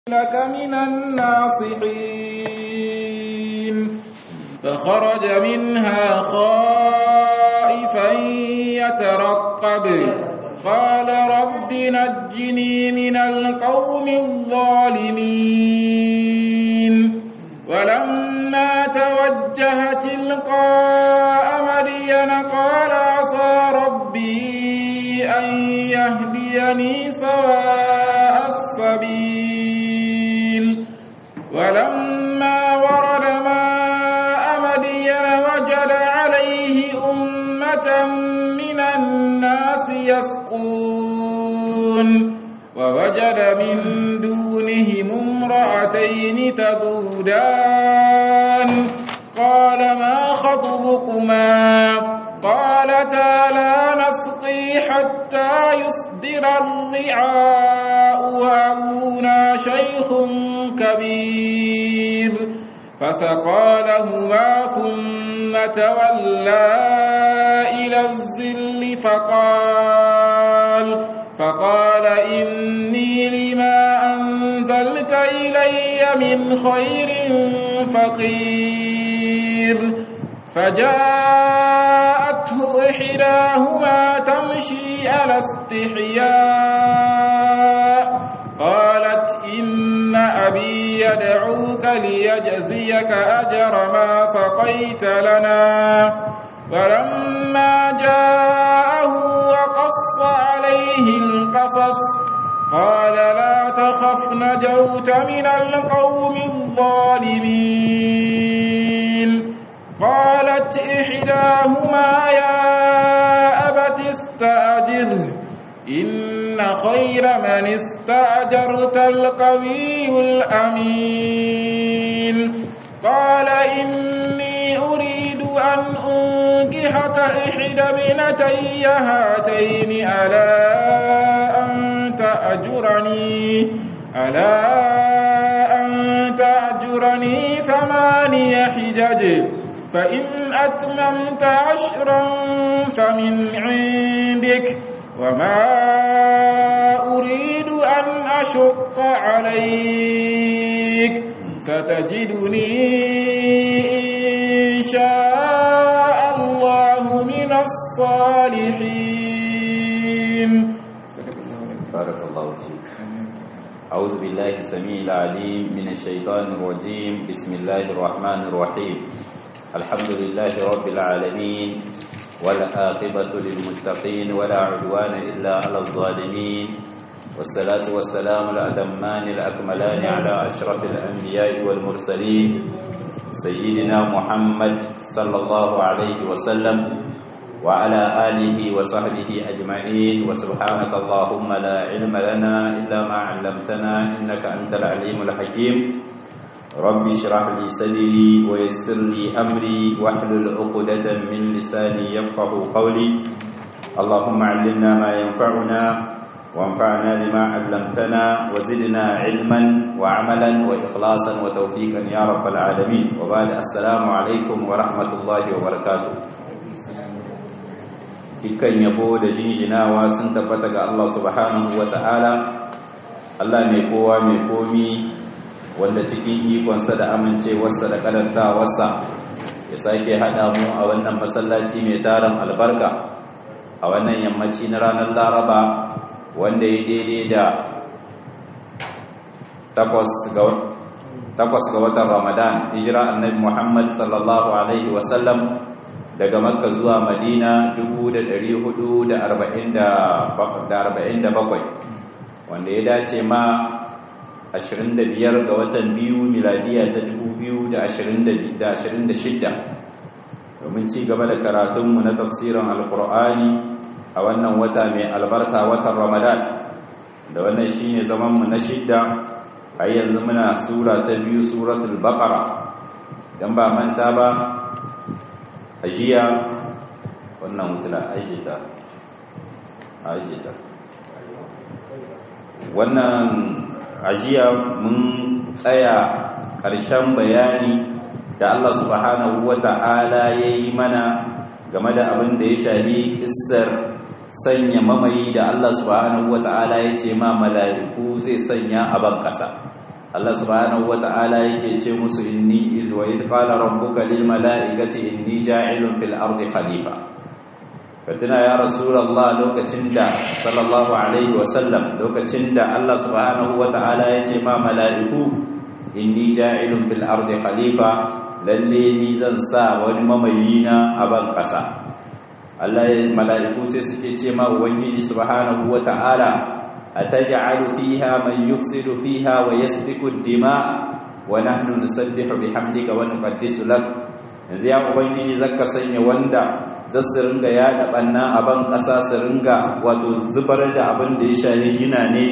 لك من الناصحين فخرج منها خائفا يترقب قال رب نجني من القوم الظالمين ولما توجه تلقاء مدين قال عسى ربي أن يهديني سواء السبيل ولما ورد ماء مدين وجد عليه أمة من الناس يسقون ووجد من دونهم امرأتين تذودان قال ما خطبكما قالتا لا نسقي حتى يصدر الرعاء وأبونا شيخ كبير فسقى لهما ثم تولى إلى الظل فقال فقال إني لما أنزلت إلي من خير فقير فجاءته إحداهما تمشي على استحياء قالت إن أبي يدعوك ليجزيك أجر ما سقيت لنا فلما جاءه وقص عليه القصص قال لا تخف نجوت من القوم الظالمين قالت إحداهما يا أبت استأجره إن خير من استأجرت القوي الأمين قال إني أريد أن أنكحك إحدى ابنتي هاتين على أن تأجرني على أن تأجرني ثماني حجج فإن أتممت عشرا فمن عندك وما أريد أن أشق عليك ستجدني إن شاء الله من الصالحين بارك الله فيك أعوذ بالله السميع العليم من الشيطان الرجيم بسم الله الرحمن الرحيم الحمد لله رب العالمين والعاقبة للمتقين ولا عدوان إلا على الظالمين والصلاة والسلام الأتمان الأكملان على أشرف الأنبياء والمرسلين سيدنا محمد صلى الله عليه وسلم وعلى آله وصحبه أجمعين وسبحانك اللهم لا علم لنا إلا ما علمتنا إنك أنت العليم الحكيم رب اشرح لي صدري ويسر لي أمري واحلل عقدة من لساني يفقه قولي اللهم علمنا ما ينفعنا وانفعنا بما علمتنا وزدنا علما وعملا وإخلاصا وتوفيقا يا رب العالمين وبعد السلام عليكم ورحمة الله وبركاته dukkan yabo da jinjinawa sun tabbata ga Allah subhanahu wa ta'ala Allah mai kowa mai komi wanda cikin ikonsa da amincewarsa da karantawarsa ya sake haɗa mu a wannan masallaci mai tarin albarka a wannan yammaci na ranar laraba wanda ya daidai da takwas ga watan ramadan hijira annabi muhammad sallallahu alaihi wasallam daga makka zuwa madina 447 wanda ya dace ma 25 ga watan biyu miladiya ta 2026 domin ci gaba da karatunmu na tafsirin alkur'ani a wannan wata mai albarka watan ramadan da wannan shine zamanmu na shidda a yanzu muna sura ta biyu suratul baqara dan ba manta ba ajiya wannan mutula ajita ajita wannan ajiya mun tsaya ƙarshen bayani da Allah subhanahu wata'ala ya yi mana game da abin da ya shafi kissar sanya mamayi da Allah subhanahu wata'ala ya ce ma mala'iku zai sanya a ban ƙasa Allah subhanahu wata'ala yake ce musu inni iz wa id qala rabbuka lil mala'ikati inni ja'ilun fil ardi khalifa katina ya rasulullah lokacin da sallallahu alaihi wa sallam lokacin da Allah subhanahu wata'ala ya ce ma mala'iku inni ja'ilun fil ardi khalifa lalle ni zan sa wani mamayina a ban kasa Allah mala'iku sai suke ce ma ubangiji subhanahu wata'ala أتجعل فيها من يفسد فيها ويسفك الدماء ونحن نسبح بحمدك ونقدس لك yanzu ya ubangiji zaka sanya wanda za su ringa yaɗa ɓanna a ban ƙasa su ringa wato zubar da abin da ya shahi gina ne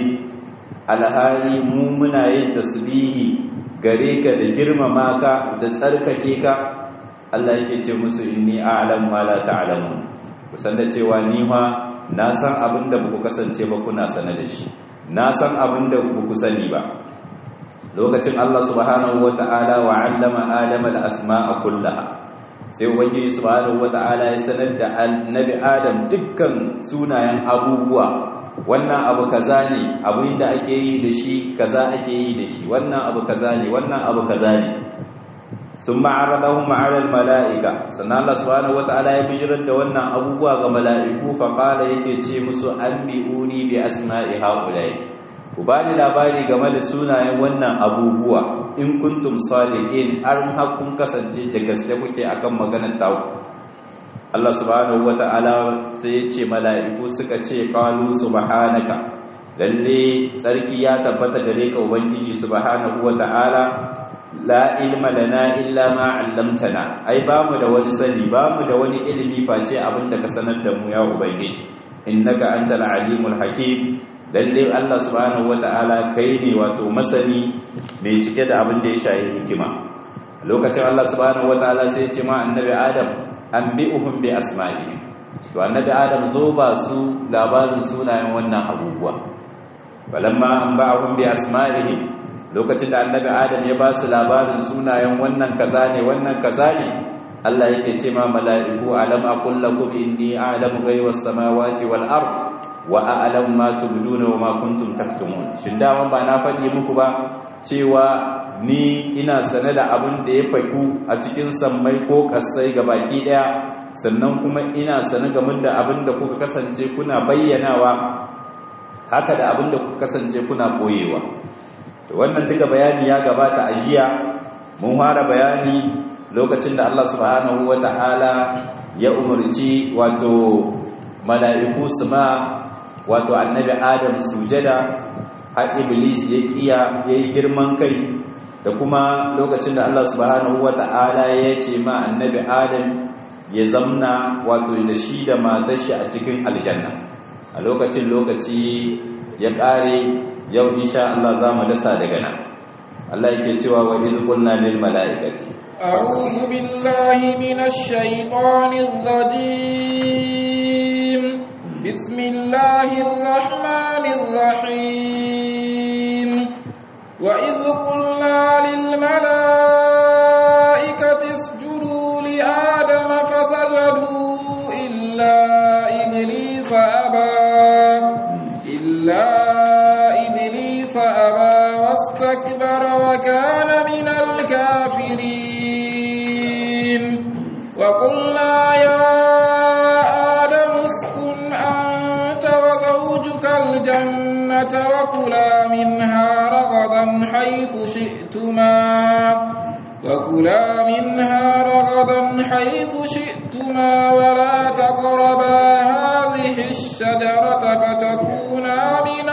alhali mu muna yin tasbihi gare ka da girmama ka da tsarkake ka Allah yake ce musu inni a'lamu ma la ta'lamun kusan da cewa ni ma na san abin da ku kasance ba kuna sane da shi na san abin da ku sani ba lokacin Allah subhanahu wata'ala wa 'allama adama al-asma'a kullaha sai ubangiji subhanahu wata'ala ya sanar da annabi adam dukkan sunayen abubuwa wannan abu kaza ne abin da ake yi da shi kaza ake yi da shi wannan abu kaza ne wannan abu kaza ne sun ma'aradahun ma'arar mala'ika sannan Allah subhanahu wata'ala ya bijirar da wannan abubuwa ga mala'iku faƙala yake ce musu an bi'uni bi asma'i haƙulai ku ba ni labari game da sunayen wannan abubuwa in kuntum sadiqin an hakkun kasance da gaske kuke akan maganar taku Allah subhanahu wata'ala sai ya ce mala'iku suka ce qalu subhanaka lalle tsarki ya tabbata gare ka ubangiji subhanahu wata'ala la ilma lana illa ma 'allamtana ai bamu da wani sani bamu da wani ilimi face abinda ka sanar da mu ya ubangiji innaka antal alimul hakim lalle Allah subhanahu wata'ala kai ne wato masani mai cike da abin da ya shayi hikima lokacin Allah subhanahu wata'ala sai ya ce ma annabi Adam anbi'uhum bi asma'i to annabi Adam zo ba su labarin sunayen wannan abubuwa falamma anba'ahum bi asma'ihi lokacin da annabi Adam ya ba su labarin sunayen wannan kaza ne wannan kaza ne Allah yake ce ma mala'iku alam aqul lakum inni a'lamu ghaibas samawati wal ard wa a'lamu ma tubduna wa ma kuntum taktumun shin da ba na faɗi muku ba cewa ni ina sane da abin da ya faku a cikin sammai ko kasai ga baki daya sannan kuma ina sane game da abin da kuka kasance kuna bayyanawa haka da abin da kuka kasance kuna boyewa to wannan duka bayani ya gabata a jiya mun fara bayani lokacin da Allah subhanahu wata'ala ya umarci wato mala'iku su ma wato annabi Adam sujada har iblis ya kiya yayi girman kai da kuma lokacin da Allah subhanahu wata'ala ya ce ma annabi Adam ya zamna wato da shi da matar shi a cikin aljanna a lokacin lokaci ya kare yau insha Allah za mu dasa daga nan Allah yake cewa wa iz qulna lil mala'ikati أعوذ بالله من الشيطان الرجيم بسم الله الرحمن الرحيم وإذ قلنا للملائكة اسجدوا لآدم فسجدوا إلا إبليس أبى إلا إبليس أبى واستكبر وكان من الكافرين وقلنا يا آدم اسكن أنت وزوجك الجنة وكلا منها رغدا حيث شئتما وكلا منها رغدا حيث شئتما ولا تقربا هذه الشجرة فتكونا من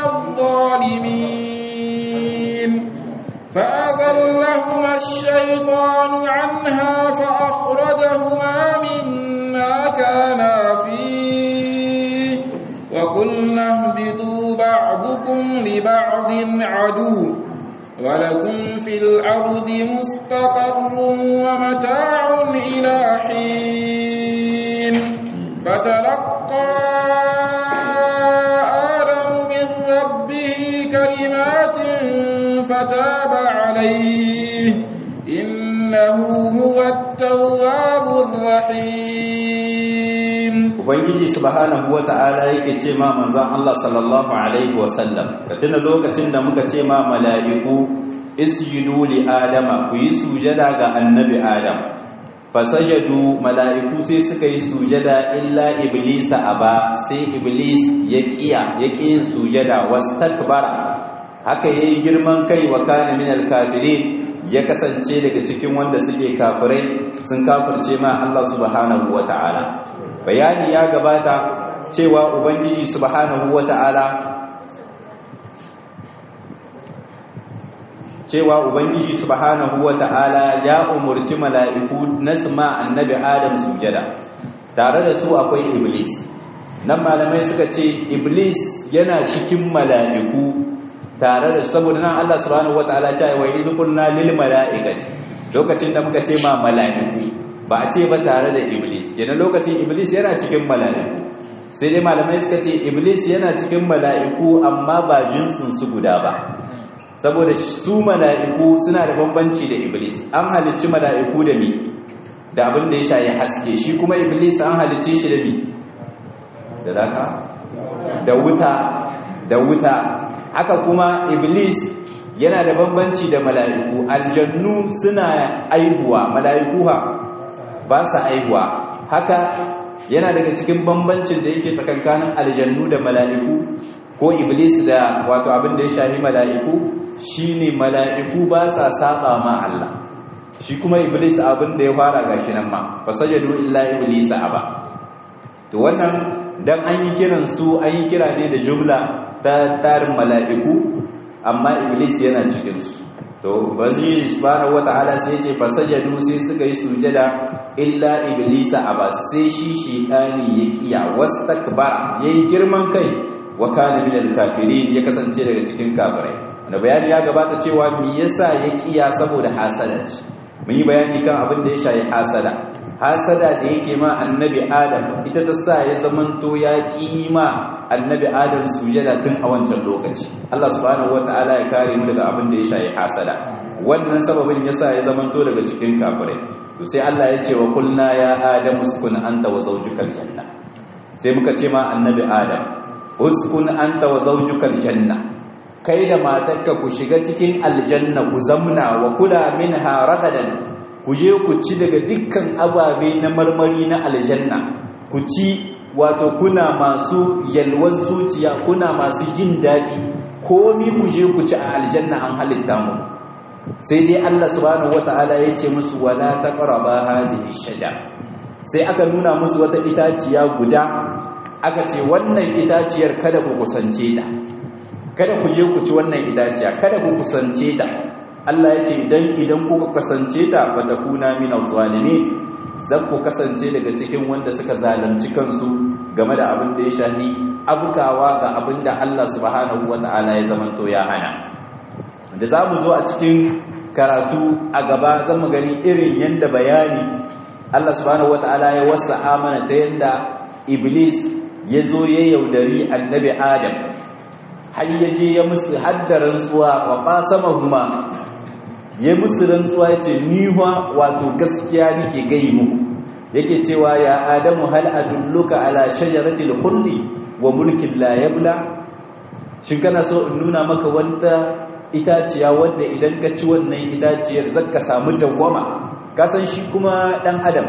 الظالمين فأذلهما الشيطان عنها فأخرجهما مما كانا فيه وقلنا اهبطوا بعضكم لبعض عدو ولكم في الأرض مستقر ومتاع إلى حين فتلقى آدم من ربه كلمات فتاب عليه إنه هو التواب الرحيم ubangiji subhanahu wata'ala yake ce ma manzon Allah sallallahu alaihi wasallam ka tuna lokacin da muka ce ma mala'iku isjudu li adama ku yi sujada ga annabi adam fasajadu mala'iku sai suka yi sujada illa iblisa aba sai iblis ya kiya ya yin sujada wastakbara haka yayi girman kai wa kana minal kafirin ya kasance daga cikin wanda suke kafirai sun kafirce ma Allah subhanahu wata'ala bayani ya gabata cewa ubangiji subhanahu wata'ala cewa ubangiji subhanahu wata'ala ya umurci mala'iku na sama annabi adam sujada tare da su akwai iblis nan malamai suka ce iblis yana cikin mala'iku tare da saboda nan Allah subhanahu wata'ala ya ce wa iz qulna lil mala'ikati lokacin da muka ce ma mala'iku ba a ce ba tare da iblis kenan lokacin iblis yana cikin mala'iku sai dai malamai suka ce iblis yana cikin mala'iku amma ba jinsin su guda ba saboda su mala'iku suna da bambanci da iblis an halicci mala'iku da mi da abin da ya shayi haske shi kuma iblis an halicce shi da mi da daka da wuta da wuta haka kuma iblis yana da bambanci da mala'iku aljannu suna aihuwa mala'iku ha ba sa aihuwa haka yana daga cikin bambancin da yake tsakankanin aljannu da mala'iku ko iblis da wato abin da ya shahi mala'iku shine mala'iku ba sa saba ma Allah shi kuma iblis abin da ya fara gashi nan ma fasajadu illa iblis aba to wannan dan an yi kiran su an yi kira ne da jumla ta tarin mala'iku amma iblis yana cikin su to bazuri subhanahu wataala sai ce fasajadu sai suka yi sujada illa iblisa aba sai shi shaytani ya kiya wastakbara yayi girman kai wa kana minal kafirin ya kasance daga cikin kafirai wanda bayani ya gabata cewa me yasa ya kiya saboda hasada ce mun yi bayani kan abin da ya shayi hasada hasada da yake ma annabi adam ita ta sa ya zamanto ya kima annabi adam sujada tun a wancan lokaci Allah subhanahu wataala ya kare mu daga abin da ya shayi hasada wannan sababin yasa ya zamanto daga cikin kafirai to sai Allah ya ce wa kulna ya adam uskun anta wa zawjukal janna sai muka ce ma annabi adam uskun anta wa zawjukal janna kai da matarka ku shiga cikin aljanna ku zamna wa kula minha ragadan ku je ku ci daga dukkan ababe na marmari na aljanna ku ci wato kuna masu yalwar zuciya kuna masu jin daɗi komi ku je ku ci a aljanna an halitta mu sai dai Allah subhanahu wata'ala ya ce musu wala taqraba hazihi shajar sai aka nuna musu wata itaciya guda aka ce wannan itaciyar kada ku kusance ta kada ku je ku ci wannan itaciya kada ku kusance ta Allah ya ce idan idan kuka kasance ta fatakuna minaz zalimin zan ku kasance daga cikin wanda suka zalunci kansu game da abin da ya shahi abukawa ga abin da Allah subhanahu wata'ala ya zamanto ya hana da za mu zo a cikin karatu a gaba zan mu gani irin yanda bayani Allah subhanahu wata'ala ya wasa amana ta yanda iblis ya zo ya yaudari annabi adam har ya je ya musu haddaran tsuwa wa qasamahuma ya musu rantsuwa ya ce niwa wato gaskiya nake gai muku yake cewa ya adamu hal adulluka ala shajaratil khuldi wa mulkin la yabla shin kana so in nuna maka wata itaciya wanda idan ka ci wannan itaciyar zaka samu dawwama ka san shi kuma dan adam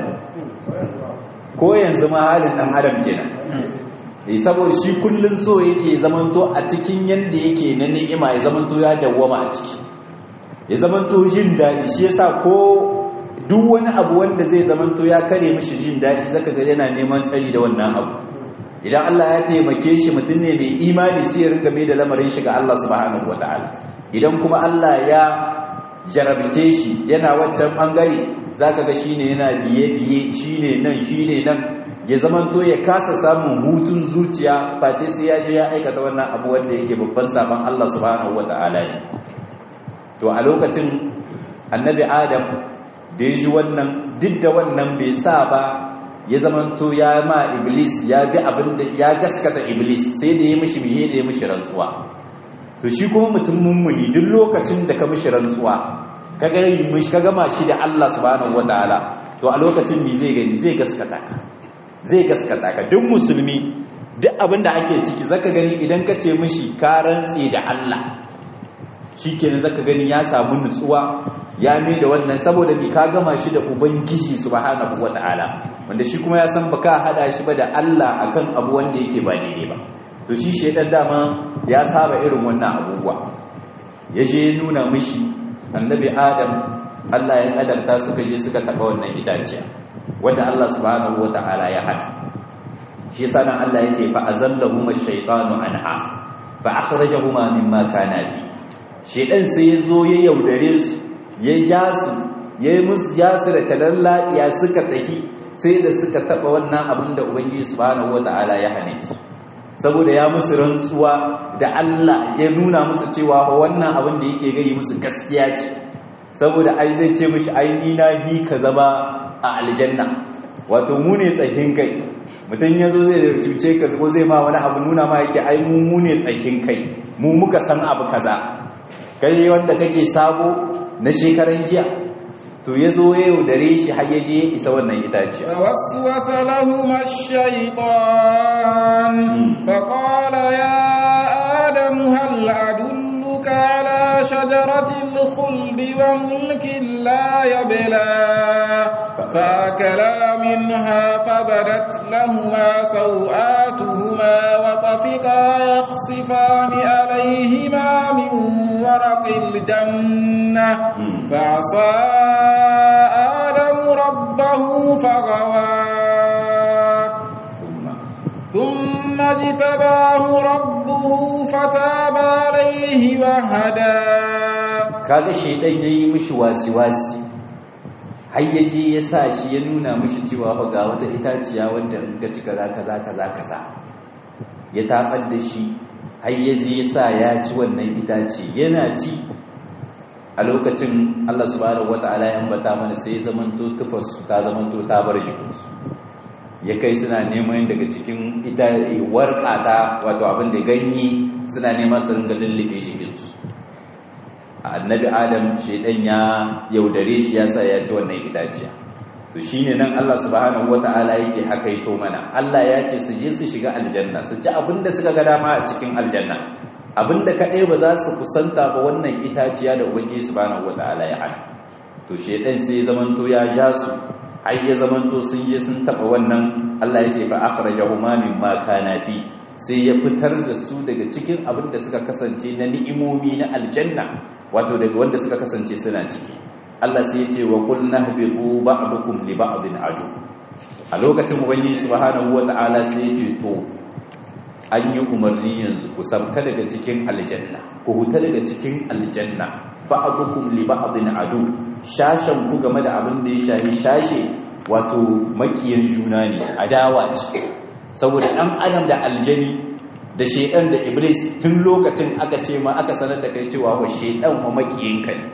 ko yanzu ma halin dan adam kenan eh saboda shi kullun so yake zamanto a cikin yanda yake na ni'ima ya zamanto ya dawwama a ciki ya zamanto jin daɗi shi yasa ko duk wani abu wanda zai zamanto ya kare mishi jin daɗi zaka ga yana neman tsari da wannan abu idan Allah ya taimake shi mutum ne mai imani sai ya ringa mai da lamarin shi ga Allah subhanahu wataala idan kuma Allah ya jarabce shi yana waccan bangare zaka ga shine yana biye biye shine nan shine nan ya zamanto ya kasa samun hutun zuciya face sai ya je ya aikata wannan abu wanda yake babban saban Allah subhanahu wataala ne to a lokacin annabi adam da ya ji wannan duk da wannan bai sa ba ya zamanto ya ma iblis ya bi abin da ya gaskata iblis sai da ya mishi miye da ya mishi rantsuwa to shi kuma mutum mummuni duk lokacin da ka mishi rantsuwa ka ga mishi ka gama shi da Allah subhanahu wataala to a lokacin me zai gani zai gaskata ka zai gaskata ka duk musulmi duk abin da ake ciki zaka gani idan ka ce mishi ka rantse da Allah shikenan zaka gani ya samu nutsuwa ya mai da wannan saboda ni ka gama shi da ubangiji subhanahu wataala wanda shi kuma ya san baka hada shi ba da Allah akan abu wanda yake ba daidai ba to shi shedan dama ya saba irin wannan abubuwa yaje nuna mishi annabi adam Allah ya kadarta suka je suka taba wannan itaciya wanda Allah subhanahu wataala ya hana shi yasa nan Allah yake fa azallahuma ash-shaytanu anha fa akhrajahuma mimma kana fi shedan sai yazo ya yaudare su ya ja su ya yi musu jasu da talalla ya suka tafi sai da suka taba wannan abin da ubangiji subhanahu wataala ya hane su saboda ya musu rantsuwa da Allah ya nuna musu cewa wannan abin da yake gai musu gaskiya ce saboda ai zai ce mishi ai ni na bi ka zama a aljanna wato mu ne tsakin kai mutum ya zo zai cuce ka ko zai ma wani abu nuna ma yake ai mu mu ne tsakin kai mu muka san abu kaza kai wanda kake sabo na shekaran jiya to ya zo ya yaudare shi har ya je ya isa wannan itaciya فوسوس لهما الشيطان فقال يا آدم هل أدلك على شجرة الخلد وملك لا يبلى فأكلا منها فبدت لهما سوآتهما وطفقا يخصفان عليهما من ورق الجنة فعصى آدم ربه فغوى ثم اجتباه ربه فتاب عليه وهدى kaga shedan yayi mishi wasi-wasi har yaje ya sa shi ya nuna mishi cewa fa ga wata itaciya wanda in ka ci kaza kaza kaza kaza ya tabar da shi har yaje ya sa ya ci wannan itace yana ci a lokacin Allah subhanahu wataala ya ambata mana sai zamanto tufarsu ta zamanto ta bar jikinsu ya kai suna neman daga cikin ita warƙata wato abin da ganye suna neman su ringa lullube jikinsu annabi adam shedan ya yaudare shi yasa ya ci wannan itaciya to shine nan Allah subhanahu wataala yake hakaito mana Allah ya ce su je su shiga aljanna su ci abin da suka ga dama a cikin aljanna abinda kaɗai ba za su kusanta ba wannan itaciya da ubangiji subhanahu wataala ya hana to shedan sai zamanto ya ja su ai ya zamanto sun je sun taba wannan Allah ya ce fa akhrajahuma mimma kana fi sai ya fitar da su daga cikin abin da suka kasance na ni'imomi na aljanna wato daga wanda suka kasance suna ciki Allah sai ya ce wa qul nahbitu ba'dukum li ba'din adu a lokacin ubangiji subhanahu wataala sai ya ce to an yi umarni yanzu ku sabka daga cikin aljanna ku huta daga cikin aljanna ba'dukum li ba'din adu shashan ku game da abin da ya shahi shashe wato makiyan juna ne adawa ce saboda dan adam da aljani da shedan da iblis tun lokacin aka ce ma aka sanar da kai cewa wa shedan wa makiyin kai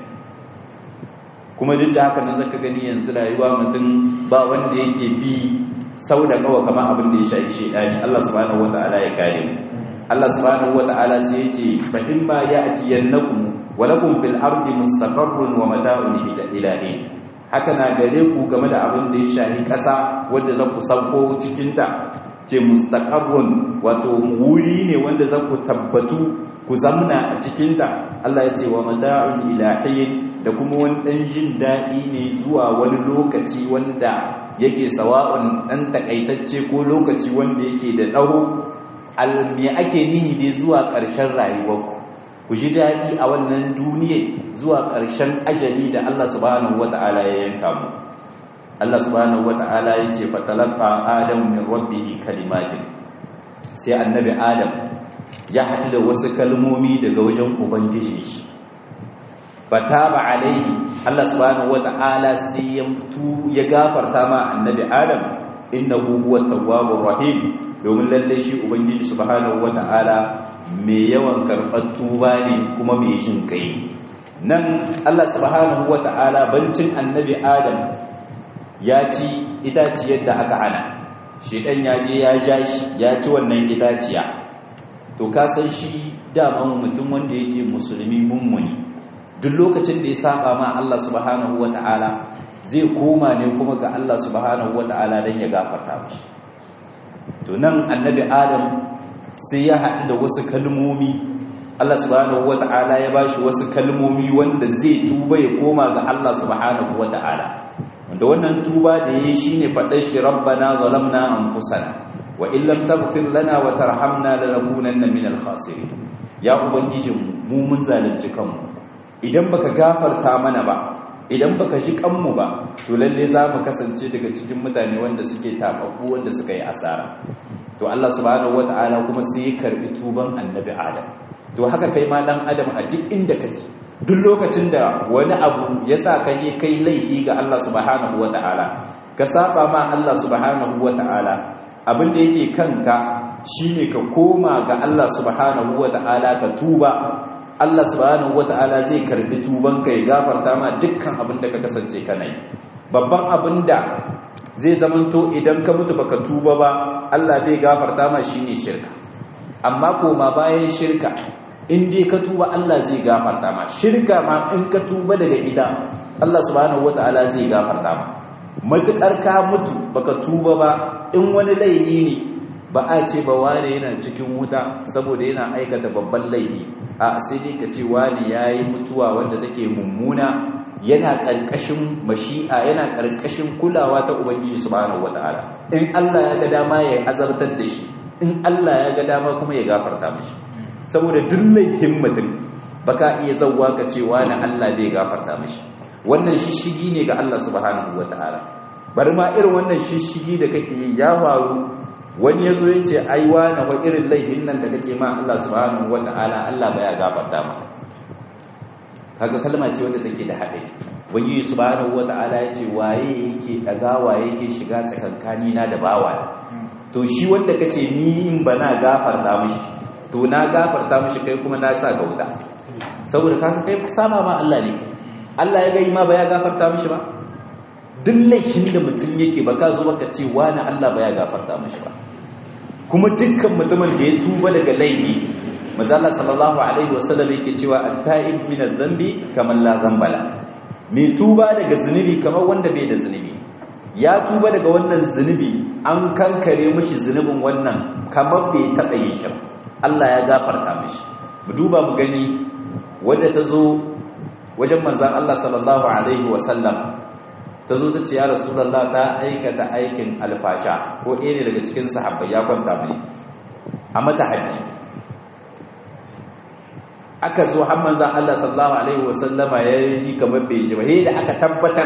kuma duk da haka nan zaka gani yanzu rayuwa mutum ba wanda yake bi sau da kawa kamar abin da ya shahi shedani Allah subhanahu wataala ya kare mu Allah subhanahu wataala sai ya ce fa in ma ya'tiyannakum walakum fil ardi mustaqarrun wa mata'un ila hin haka na gare ku game da abin da ya shahi ƙasa wanda za ku sauko cikin ta ce mustaqarrun wato wuri ne wanda za ku tabbatu ku zamna a cikin ta Allah ya ce wa mata'un ila hin da kuma wani dan jin daɗi ne zuwa wani lokaci wanda yake sawa'un dan takaitacce ko lokaci wanda yake da tsawo al me ake nihi dai zuwa ƙarshen rayuwarku ku ji daɗi a wannan duniya zuwa ƙarshen ajali da Allah subhanahu wata'ala ya yanka mu Allah subhanahu wata'ala ya ce fatalaqa adam min rabbihi kalimatin sai annabi adam ya haɗu da wasu kalmomi daga wajen ubangiji shi fataba alaihi Allah subhanahu wata'ala sai ya tu ya gafarta ma annabi adam innahu huwa tawwabur rahim domin lalle shi ubangiji subhanahu wata'ala mai yawan karɓar tuba ne kuma mai jin kai nan Allah subhanahu wata'ala bancin annabi Adam ya ci itaciyar da aka hana shedan ya je ya ja shi ya ci wannan itaciya to ka san shi daman mutum wanda yake musulmi mummuni duk lokacin da ya saba ma Allah subhanahu wata'ala zai koma ne kuma ga Allah subhanahu wata'ala dan ya gafarta mishi to nan annabi adam sai ya haɗu da wasu kalmomi Allah subhanahu wata'ala ya bashi wasu kalmomi wanda zai tuba ya koma ga Allah subhanahu wata'ala wanda wannan tuba da yayi shine fadar shi rabbana zalamna anfusana wa in lam taghfir lana wa tarhamna lanakunanna minal khasirin ya ubangijin mu mun zalunci kanmu idan baka gafarta mana ba idan baka ji kanmu ba to lalle za mu kasance daga cikin mutane wanda suke tababbu wanda suka yi asara to Allah subhanahu wata'ala kuma sai ya karbi tuban annabi Adam to haka kai ma dan adam a duk inda kake duk lokacin da wani abu ya sa ka je kai laifi ga Allah subhanahu wata'ala ka saba ma Allah subhanahu wata'ala abin da yake kanka shine ka koma ga Allah subhanahu wata'ala ka tuba Allah subhanahu wata'ala zai karbi tuban ka ya gafarta ma dukkan abin da ka kasance kana yi babban abin da zai zamanto idan ka mutu baka tuba ba Allah bai gafarta ma shine shirka amma koma bayan shirka in dai ka tuba Allah zai gafarta ma shirka ma in ka tuba daga ita Allah subhanahu wataala zai gafarta ma matukar ka mutu baka tuba ba in wani laifi ne ba a ce ba wane yana cikin wuta saboda yana aikata babban laifi a sai dai ka ce wane yayi mutuwa wanda take mummuna yana karkashin mashi'a yana karkashin kulawa ta ubangiji subhanahu wataala in Allah ya ga dama ya azabtar da shi in Allah ya ga dama kuma ya gafarta mashi saboda duk laifin mutum baka iya zawwa ka cewa na Allah zai gafarta mashi wannan shishigi ne ga Allah subhanahu wataala bari ma irin wannan shishigi da kake yi ya faru wani yazo ya ce ai wani wa irin laifin nan da kake ma Allah subhanahu wataala Allah baya gafarta ma kaga kalma ce wanda take da haɗe wani subhanahu wataala ya ce waye yake dagawa yake shiga tsakankani na da bawa to shi wanda kace ni in bana gafarta mishi to na gafarta mishi kai kuma na sa ga wuta saboda kaka kai sama ma Allah ne Allah ya gai ma ba ya gafarta mishi ba duk laifin da mutum yake ba ka zo baka ce wani Allah ba ya gafarta mishi ba kuma dukkan mutumin da ya tuba daga laifi manzo Allah sallallahu alaihi wasallam yake cewa at-ta'ib min adh-dhanbi kaman la dhanbala mai tuba daga zunubi kamar wanda bai da zunubi ya tuba daga wannan zunubi an kankare mishi zunubin wannan kamar bai taɓa yin shi Allah ya gafarta mishi mu duba mu gani wadda ta zo wajen manzan Allah sallallahu alaihi wasallam ta zo ta ce ya rasulallah ta aikata aikin alfasha ko ɗaya ne daga cikin sahabbai ya kwanta mai a mata hajji aka zo har manzan Allah sallallahu alaihi wasallama ya yi kamar bai ji ba da aka tabbatar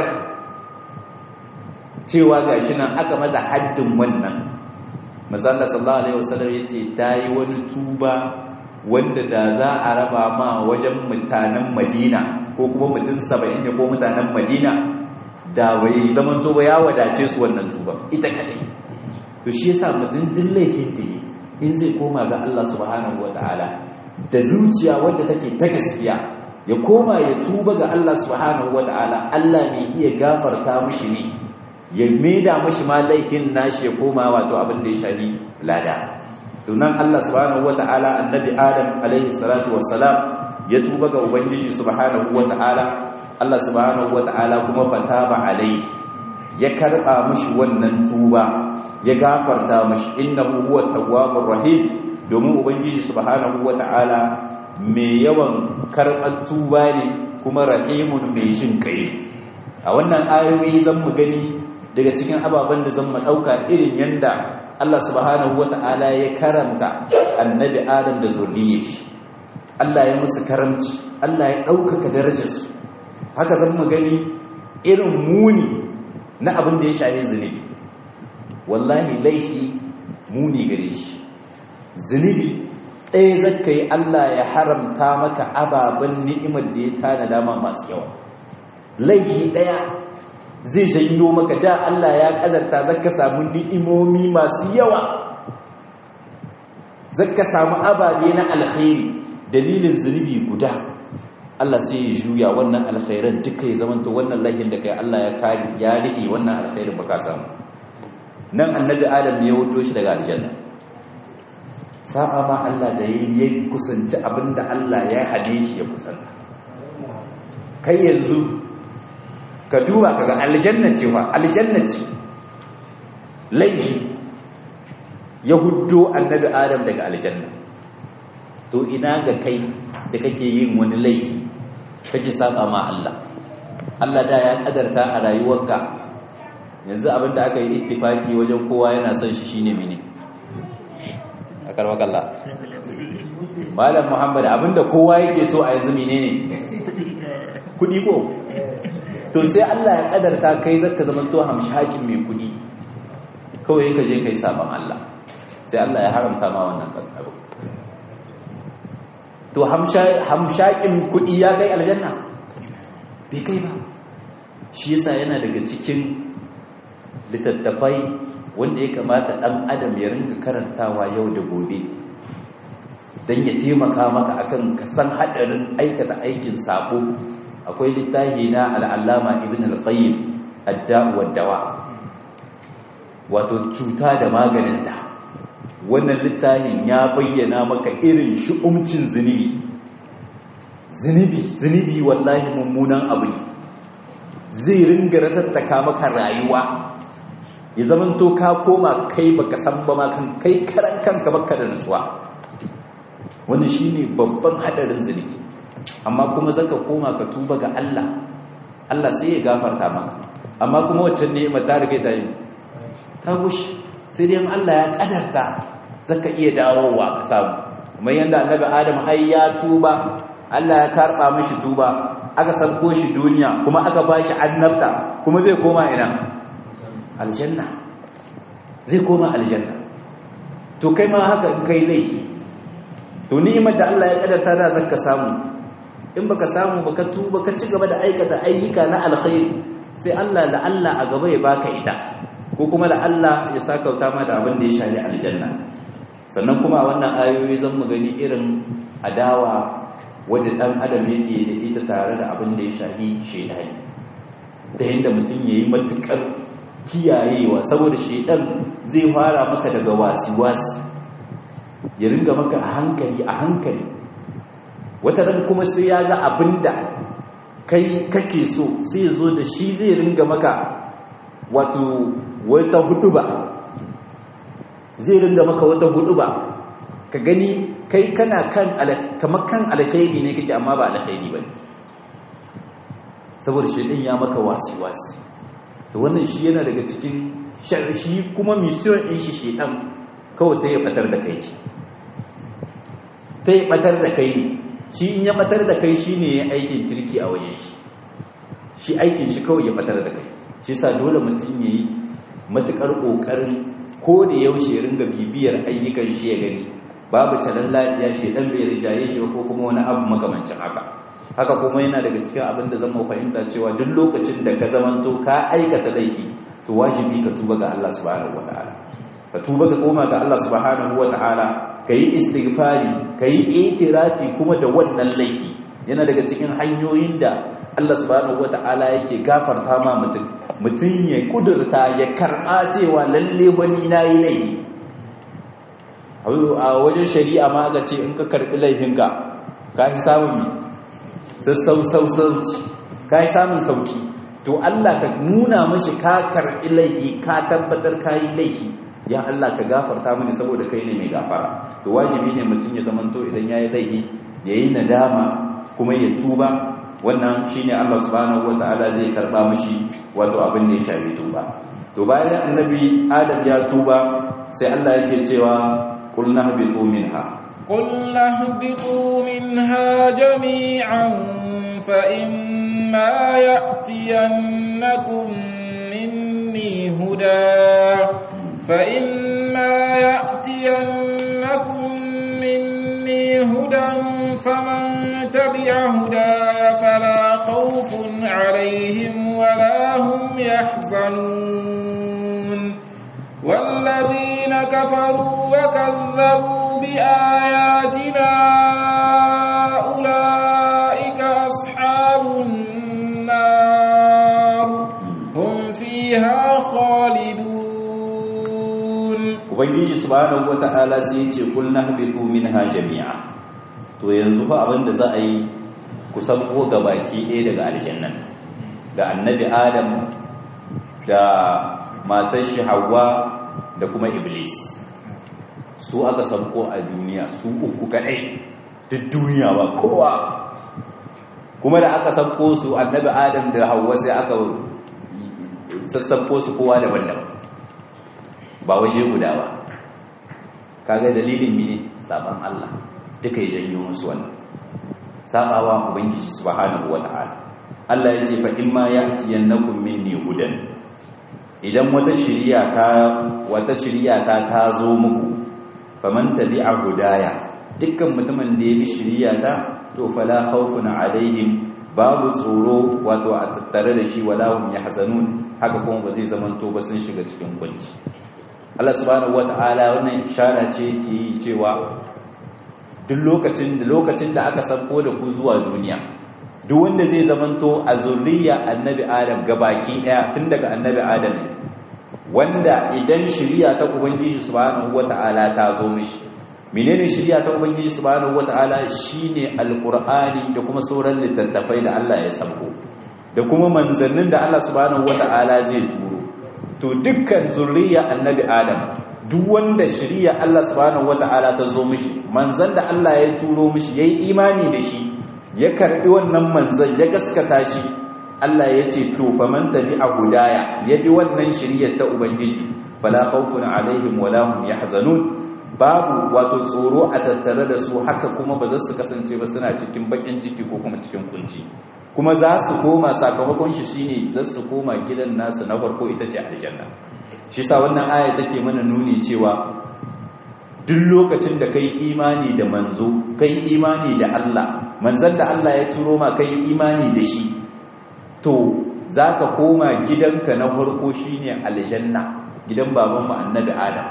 cewa ga shi nan aka mata haddin wannan mazalla sallallahu alaihi wasallam ya ce ta yi wani tuba wanda da za a raba ma wajen mutanen madina ko kuma mutum saba'in ne ko mutanen madina da bai zaman tuba ya wadace su wannan tuba ita kadai to shi yasa mutum duk laifin da yi in zai koma ga Allah subhanahu wataala da zuciya wadda take ta gaskiya ya koma ya tuba ga Allah subhanahu wataala Allah ne iya gafarta mishi ne ya maida mashi ma laifin nashi ya koma wato abin da ya shafi lada tunan Allah subhanahu wata'ala annabi Adam alaihi salatu wassalam ya tuba ga ubangiji subhanahu wata'ala Allah subhanahu wata'ala kuma fataba alaihi ya karba mashi wannan tuba ya gafarta mashi innahu huwa tawwabur rahim domin ubangiji subhanahu wata'ala mai yawan karban tuba ne kuma rahimun mai jin kai a wannan ayoyi zan mu gani daga cikin ababen da zan ɗauka irin yanda Allah subhanahu wata'ala ya karanta annabi Adam da zuriyar shi Allah ya musu karamci Allah ya ɗaukaka darajarsu haka zan mu gani irin muni na abin da ya shafi zunubi wallahi laifi muni gare shi zunubi ɗaya zaka yi Allah ya haramta maka ababen ni'imar da ya tana dama masu yawa laifi ɗaya zai janyo maka da Allah ya kadarta zaka samu ni'imomi masu yawa zaka samu ababe na alkhairi dalilin zunubi guda Allah sai ya juya wannan alkhairan duka ya zamanta wannan lahin da kai Allah ya kare ya rihe wannan alkhairin baka samu nan annabi Adam ne ya wuto shi daga aljanna saba ma Allah da ya kusanci abinda Allah ya hade shi ya kusanta kai yanzu ka duba ka ga aljanna ce wa aljanna ce laifi ya huddo annabi adam daga aljanna to ina ga kai da kake yin wani laifi kake saba ma Allah Allah da ya kadarta a rayuwarka yanzu abinda aka yi ittifaki wajen kowa yana son shi shine mene akar makalla malam muhammad abinda kowa yake so a yanzu menene kudi ko to sai Allah ya kadarta kai zaka zama to hamshakin mai kudi kawai ka je kai saban Allah sai Allah ya haramta ma wannan abu to hamshakin kudi ya kai aljanna bai kai ba shi yasa yana daga cikin littattafai wanda ya kamata ɗan adam ya rinka karantawa yau da gobe don ya taimaka maka akan kasan haɗarin aikata aikin sabo akwai littafi na al'allama ibn al-qayyim adda'uwar dawa wato cuta da maganinta wannan littafin ya bayyana maka irin shi'umcin zunubi zunubi zunubi wallahi mummunan abu ne zai ringa ratattaka maka rayuwa ya zaman to ka koma kai baka san ba ma kan kai karan kanka baka da nutsuwa wannan shine babban hadarin zunubi amma kuma zaka koma ka tuba ga Allah Allah sai ya gafarta maka amma kuma wacce ni'ima ta rige ta yi ta gushi sai dai Allah ya kadarta zaka iya dawowa ka samu kamar yanda annabi Adam ai ya tuba Allah ya karba mishi tuba aka sabko shi duniya kuma aka bashi annabta kuma zai koma ina aljanna zai koma aljanna to kai ma haka in kai laifi to ni'imar da Allah ya kadarta da zaka samu in baka samu baka tuba ka ci gaba da aikata ayyuka na alkhairi sai Allah la Allah a gaba ya baka ita ko kuma la Allah ya saka wuta ma da abin da ya shari aljanna sannan kuma wannan ayoyi zan mu gani irin adawa wanda dan adam yake da ita tare da abin da ya shafi shedani da yanda mutum yayi matukar kiyayewa saboda shedan zai fara maka daga wasi-wasi ya ringa maka a hankali a hankali wata ran kuma sai ya ga abinda kai kake so sai ya zo da shi zai ringa maka wato wata hudu ba zai ringa maka wata hudu ba ka gani kai kana kan kamar kan alkhairi ne kake amma ba alkhairi ba saboda shedan ya maka wasi-wasi to wannan shi yana daga cikin shi kuma mission ɗin shi shedan kawai ta yi batar da kai ce ta yi batar da kai ne shi in ya batar da kai shi ne ya aikin kirki a wajen shi shi aikin shi kawai ya batar da kai shi sa dole mutum ya yi matuƙar ƙoƙarin ko da yaushe ringa bibiyar ayyukan shi ya gani babu canan lafiya shedan bai rijaye shi ko kuma wani abu makamancin haka haka kuma yana daga cikin abin da zama fahimta cewa duk lokacin da ka zamanto ka aikata laifi to wajibi ka tuba ga Allah subhanahu wataala ka tuba ka koma ga Allah subhanahu wataala ka yi istighfari ka yi itirafi kuma da wannan laifi yana daga cikin hanyoyin da Allah subhanahu wataala yake gafarta ma mutum mutum ya kudurta ya karɓa cewa lalle wani na yi laifi a wajen shari'a ma ga ce in ka karɓi laifinka ka fi samun sassauci ka yi samun sauki to Allah ka nuna mashi ka karɓi laifi ka tabbatar ka yi laifi ya Allah ka gafarta mini saboda kai ne mai gafara to wajibi ne mutum ya zamanto idan ya yi laifi ya yi nadama kuma ya tuba wannan shi ne Allah subhanahu wata'ala zai karɓa mashi wato abin da ya shafi tuba to bayan annabi adam ya tuba sai Allah yake cewa qulna habitu minha قلنا اهبطوا منها جميعا فإما يأتينكم مني هدى فإما يأتينكم مني هدى فمن تبع هداي فلا خوف عليهم ولا هم يحزنون والذين كفروا وكذبوا بآياتنا أولئك أصحاب النار هم فيها خالدون ubangiji subhanahu wata'ala sai ya ce kul nahbitu minha jami'a to yanzu fa abinda za a yi ku sabo baki ɗaya daga aljannan da annabi adam da matar shi Hawwa da kuma Iblis su aka sabko a duniya su uku kadai duk duniya ba kowa kuma da aka sabko su annabi adam da hawa sai aka sassabko su kowa daban-daban ba waje guda ba kaga dalilin mene saban Allah duka ya janyo musu wannan sabawa ubangiji subhanahu wata'ala Allah ya ce fa imma ya'tiyannakum minni hudan idan wata shiriya ta wata shiriya ta ta zo muku faman tabi'a hudaya dukkan mutumin da ya bi shiriya ta to fala khawfun alaihim babu tsoro wato a tattare da shi wala hum yahzanun haka kuma ba zai zamanto ba sun shiga cikin kunci Allah subhanahu wata'ala wannan ishara ce yake yi cewa duk lokacin da lokacin da aka sabko da ku zuwa duniya duk wanda zai zamanto a zurriya annabi adam gabaki daya tun daga annabi adam wanda idan shari'a ta ubangiji subhanahu wata'ala ta zo mishi menene shari'a ta ubangiji subhanahu wata'ala shine alqur'ani da kuma sauran littattafai da Allah ya sabko da kuma manzannin da Allah subhanahu wata'ala zai turo to dukkan zurriya annabi adam duk wanda shari'a Allah subhanahu wata'ala ta zo mishi manzan da Allah ya turo mishi yayi imani da shi ya karbi wannan manzan ya gaskata shi Allah ya ce to faman tabi'a hudaya ya bi wannan shari'ar ta ubangiji fala khawfun alaihim wala hum yahzanun babu wato tsoro a tattare da su haka kuma ba za su kasance ba suna cikin bakin ciki ko kuma cikin kunci kuma za su koma sakamakon shi shine za su koma gidan nasu na farko ita ce aljanna shi sa wannan aya take mana nuni cewa duk lokacin da kai imani da manzo kai imani da Allah manzon da Allah ya turo ma kai imani da shi to zaka koma gidanka na farko shine aljanna gidan baban mu annabi Adam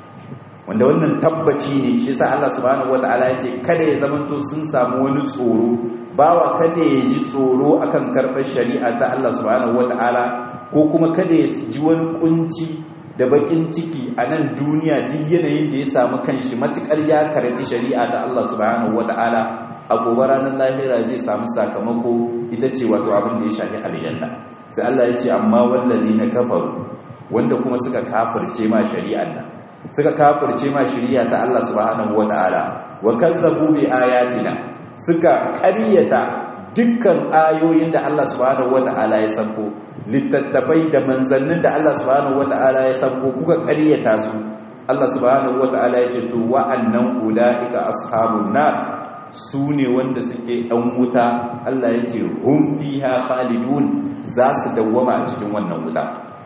wanda wannan tabbaci ne shi yasa Allah subhanahu wataala ya ce kada ya zamanto sun samu wani tsoro bawa kada ya ji tsoro akan karɓar shari'a ta Allah subhanahu wataala ko kuma kada ya ji wani kunci da bakin ciki a nan duniya duk yanayin da ya samu kanshi matukar ya karɓi shari'a ta Allah subhanahu wataala a gobe ranar lahira zai samu sakamako ita ce wato abin da ya shafi aljanna sai Allah ya ce amma na kafaru wanda kuma suka kafirce ma shari'an nan suka kafirce ma shari'a ta Allah subhanahu wataala wa kazzabu bi ayatina suka ƙaryata dukkan ayoyin da Allah subhanahu wata'ala ya sabko littattafai da manzannin da Allah subhanahu wata'ala ya sabko kuka ƙaryata su Allah subhanahu wata'ala ya ce to wa'annan ulaika ashabun nar su ne wanda suke ɗan wuta Allah ya ce hum fiha khalidun za su dawwama a cikin wannan wuta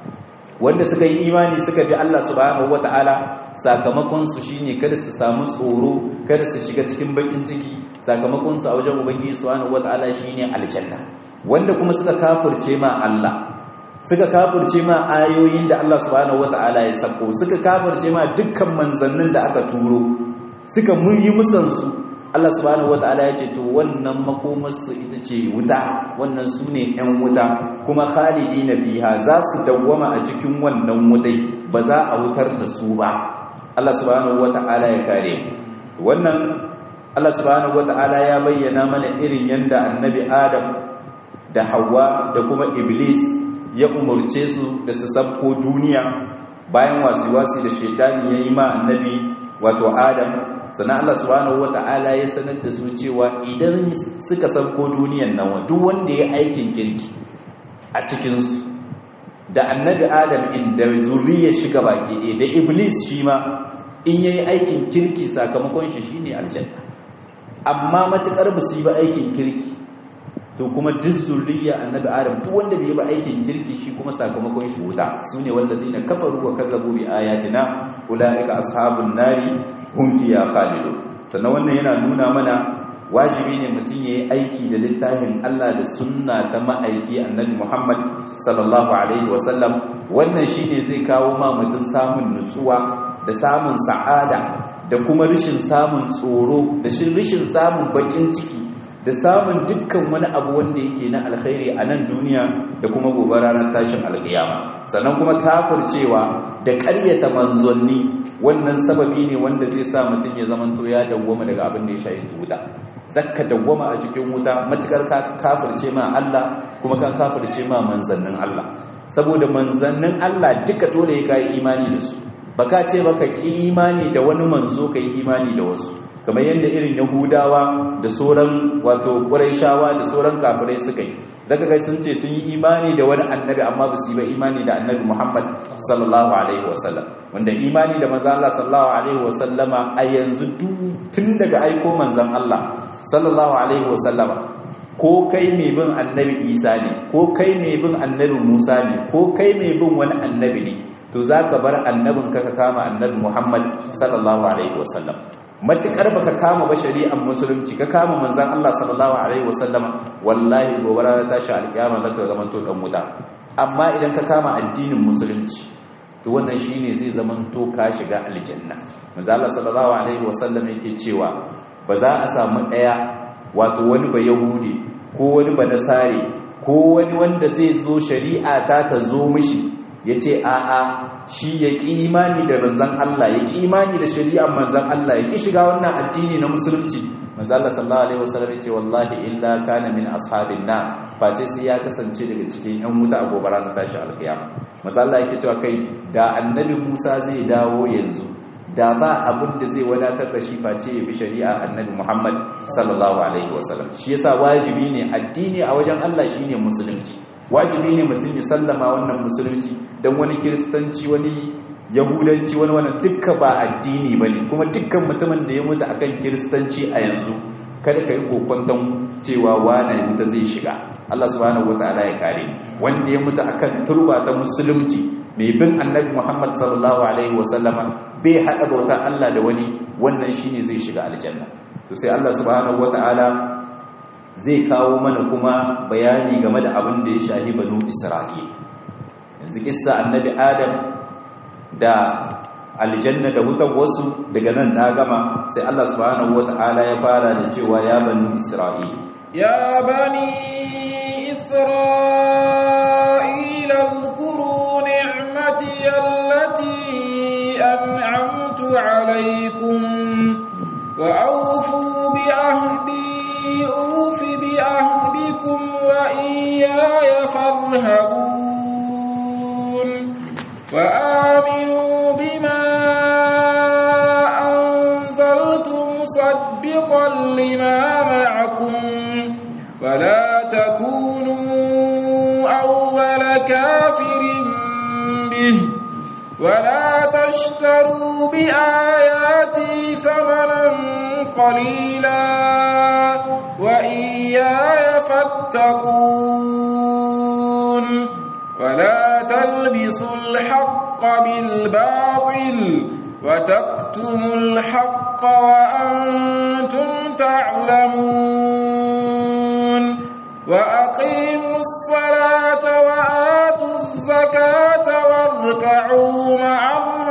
wanda suka yi imani suka bi Allah subhanahu wata'ala sakamakon su shine kada su samu tsoro kada su shiga cikin bakin ciki sakamakon su a wajen ubangiji subhanahu wata'ala shine aljanna wanda kuma suka kafirce ma Allah suka kafirce ma ayoyin da Allah subhanahu wata'ala ya sako suka kafirce ma dukkan manzannin da aka turo suka muyi musansu Allah subhanahu wata'ala ya ce to wannan makomarsu ita ce wuta wannan su ne 'yan wuta kuma khalidi na biha za su dawwama a cikin wannan wutai ba za a wutar da su ba Allah subhanahu wata'ala ya kare wannan Allah subhanahu wata'ala ya bayyana mana irin yanda annabi Adam da Hawwa da kuma Iblis ya umurce su da su sabko duniya bayan wasi-wasi da shaitani ya yi ma annabi wato Adam sannan Allah subhanahu wata'ala ya sanar da su cewa idan suka sabko duniyan nan duk wanda ya aikin kirki a cikinsu da annabi adam in da zuriyar shiga baki ɗaya da iblis shi ma in ya yi aikin kirki sakamakon shi shi ne aljanna amma matuƙar ba su yi ba aikin kirki to kuma duk zuriya annabi adam duk wanda bai yi ba aikin kirki shi kuma sakamakon shi wuta su ne wanda zai na kafaru wa kazzabu bi ayatina ula'ika ashabun nari hum fiya khalidun sannan wannan yana nuna mana wajibi ne mutum ya yi aiki da littafin Allah da sunna ta ma'aiki annabi Muhammad sallallahu alaihi wasallam wannan shine zai kawo ma mutum samun nutsuwa da samun sa'ada da kuma rishin samun tsoro da rishin samun bakin ciki da samun dukkan wani abu wanda yake na alkhairi a nan duniya da kuma gobe ranar tashin alkiyama sannan kuma kafircewa da ƙaryata manzanni wannan sababi ne wanda zai sa mutum ya zamanto ya dawwama daga abin da ya shayi wuta zakka dawwama a cikin wuta matukar ka kafirce ma Allah kuma ka kafirce ma manzannin Allah saboda manzannin Allah duka dole ya kai imani da su baka ce baka ki imani da wani manzo kai imani da wasu kamar yadda irin yahudawa da sauran wato ƙuraishawa da sauran kafirai suka yi zaka ga sun ce sun yi imani da wani annabi amma ba su yi ba imani da annabi Muhammad sallallahu alaihi wasallam wanda imani da manzon Allah sallallahu alaihi wasallama a yanzu tun daga aiko manzon Allah sallallahu alaihi wasallama ko kai mai bin annabi Isa ne ko kai mai bin annabi Musa ne ko kai mai bin wani annabi ne to zaka bar annabin ka ka kama annabi Muhammad sallallahu alaihi wasallam matukar baka kama ba shari'ar musulunci ka kama manzon Allah sallallahu alaihi wasallama wallahi gobe ranar tashi alkiyama zaka zama to dan wuta amma idan ka kama addinin musulunci to wannan shine zai zama to ka shiga aljanna manzon Allah sallallahu alaihi wasallam yake cewa ba za a samu daya wato wani ba yahudi ko wani ba nasare ko wani wanda zai zo shari'a ta ta zo mishi yace a'a shi ya ƙi imani da manzan Allah ya ƙi imani da shari'ar manzan Allah ya ƙi shiga wannan addini na musulunci manzan Allah sallallahu alaihi wasallam ce wallahi illa kana min ashabin na face sai ya kasance daga cikin yan wuta a gobe ranar tashi alkiyama manzan Allah yake cewa kai da annabi Musa zai dawo yanzu da ba abin da zai wadatar da shi face ya bi shari'a annabi Muhammad sallallahu alaihi wasallam shi yasa wajibi ne addini a wajen Allah shine musulunci wajibi ne mutum ya sallama wannan musulunci don wani kiristanci wani yahudanci wani wani dukka ba addini ba ne kuma dukkan mutumin da ya mutu akan kiristanci a yanzu kada ka yi kokwanton cewa wane wuta zai shiga Allah subhanahu wataala ya kare wanda ya mutu akan turba ta musulunci mai bin annabi Muhammad sallallahu alaihi wasallama bai hada bauta Allah da wani wannan shine zai shiga aljanna to sai Allah subhanahu wataala zai kawo mana kuma bayani game da abin da ya shahi banu isra'il yanzu kissa annabi adam da aljanna da wutar wasu daga nan ta gama sai Allah subhanahu wata'ala ya fara da cewa ya banu isra'il ya bani isra'il اذكروا نعمتي التي أنعمت عليكم وأوفوا بأهدي أوف بأهدكم وإياي فارهبون وآمنوا بما أنزلت مصدقا لما معكم ولا تكونوا أول كافر به ولا تشتروا بآياتي ثمنا قليلا وإياي فاتقون ولا تلبسوا الحق بالباطل وتكتموا الحق وأنتم تعلمون وأقيموا الصلاة وآتوا الزكاة واركعوا مع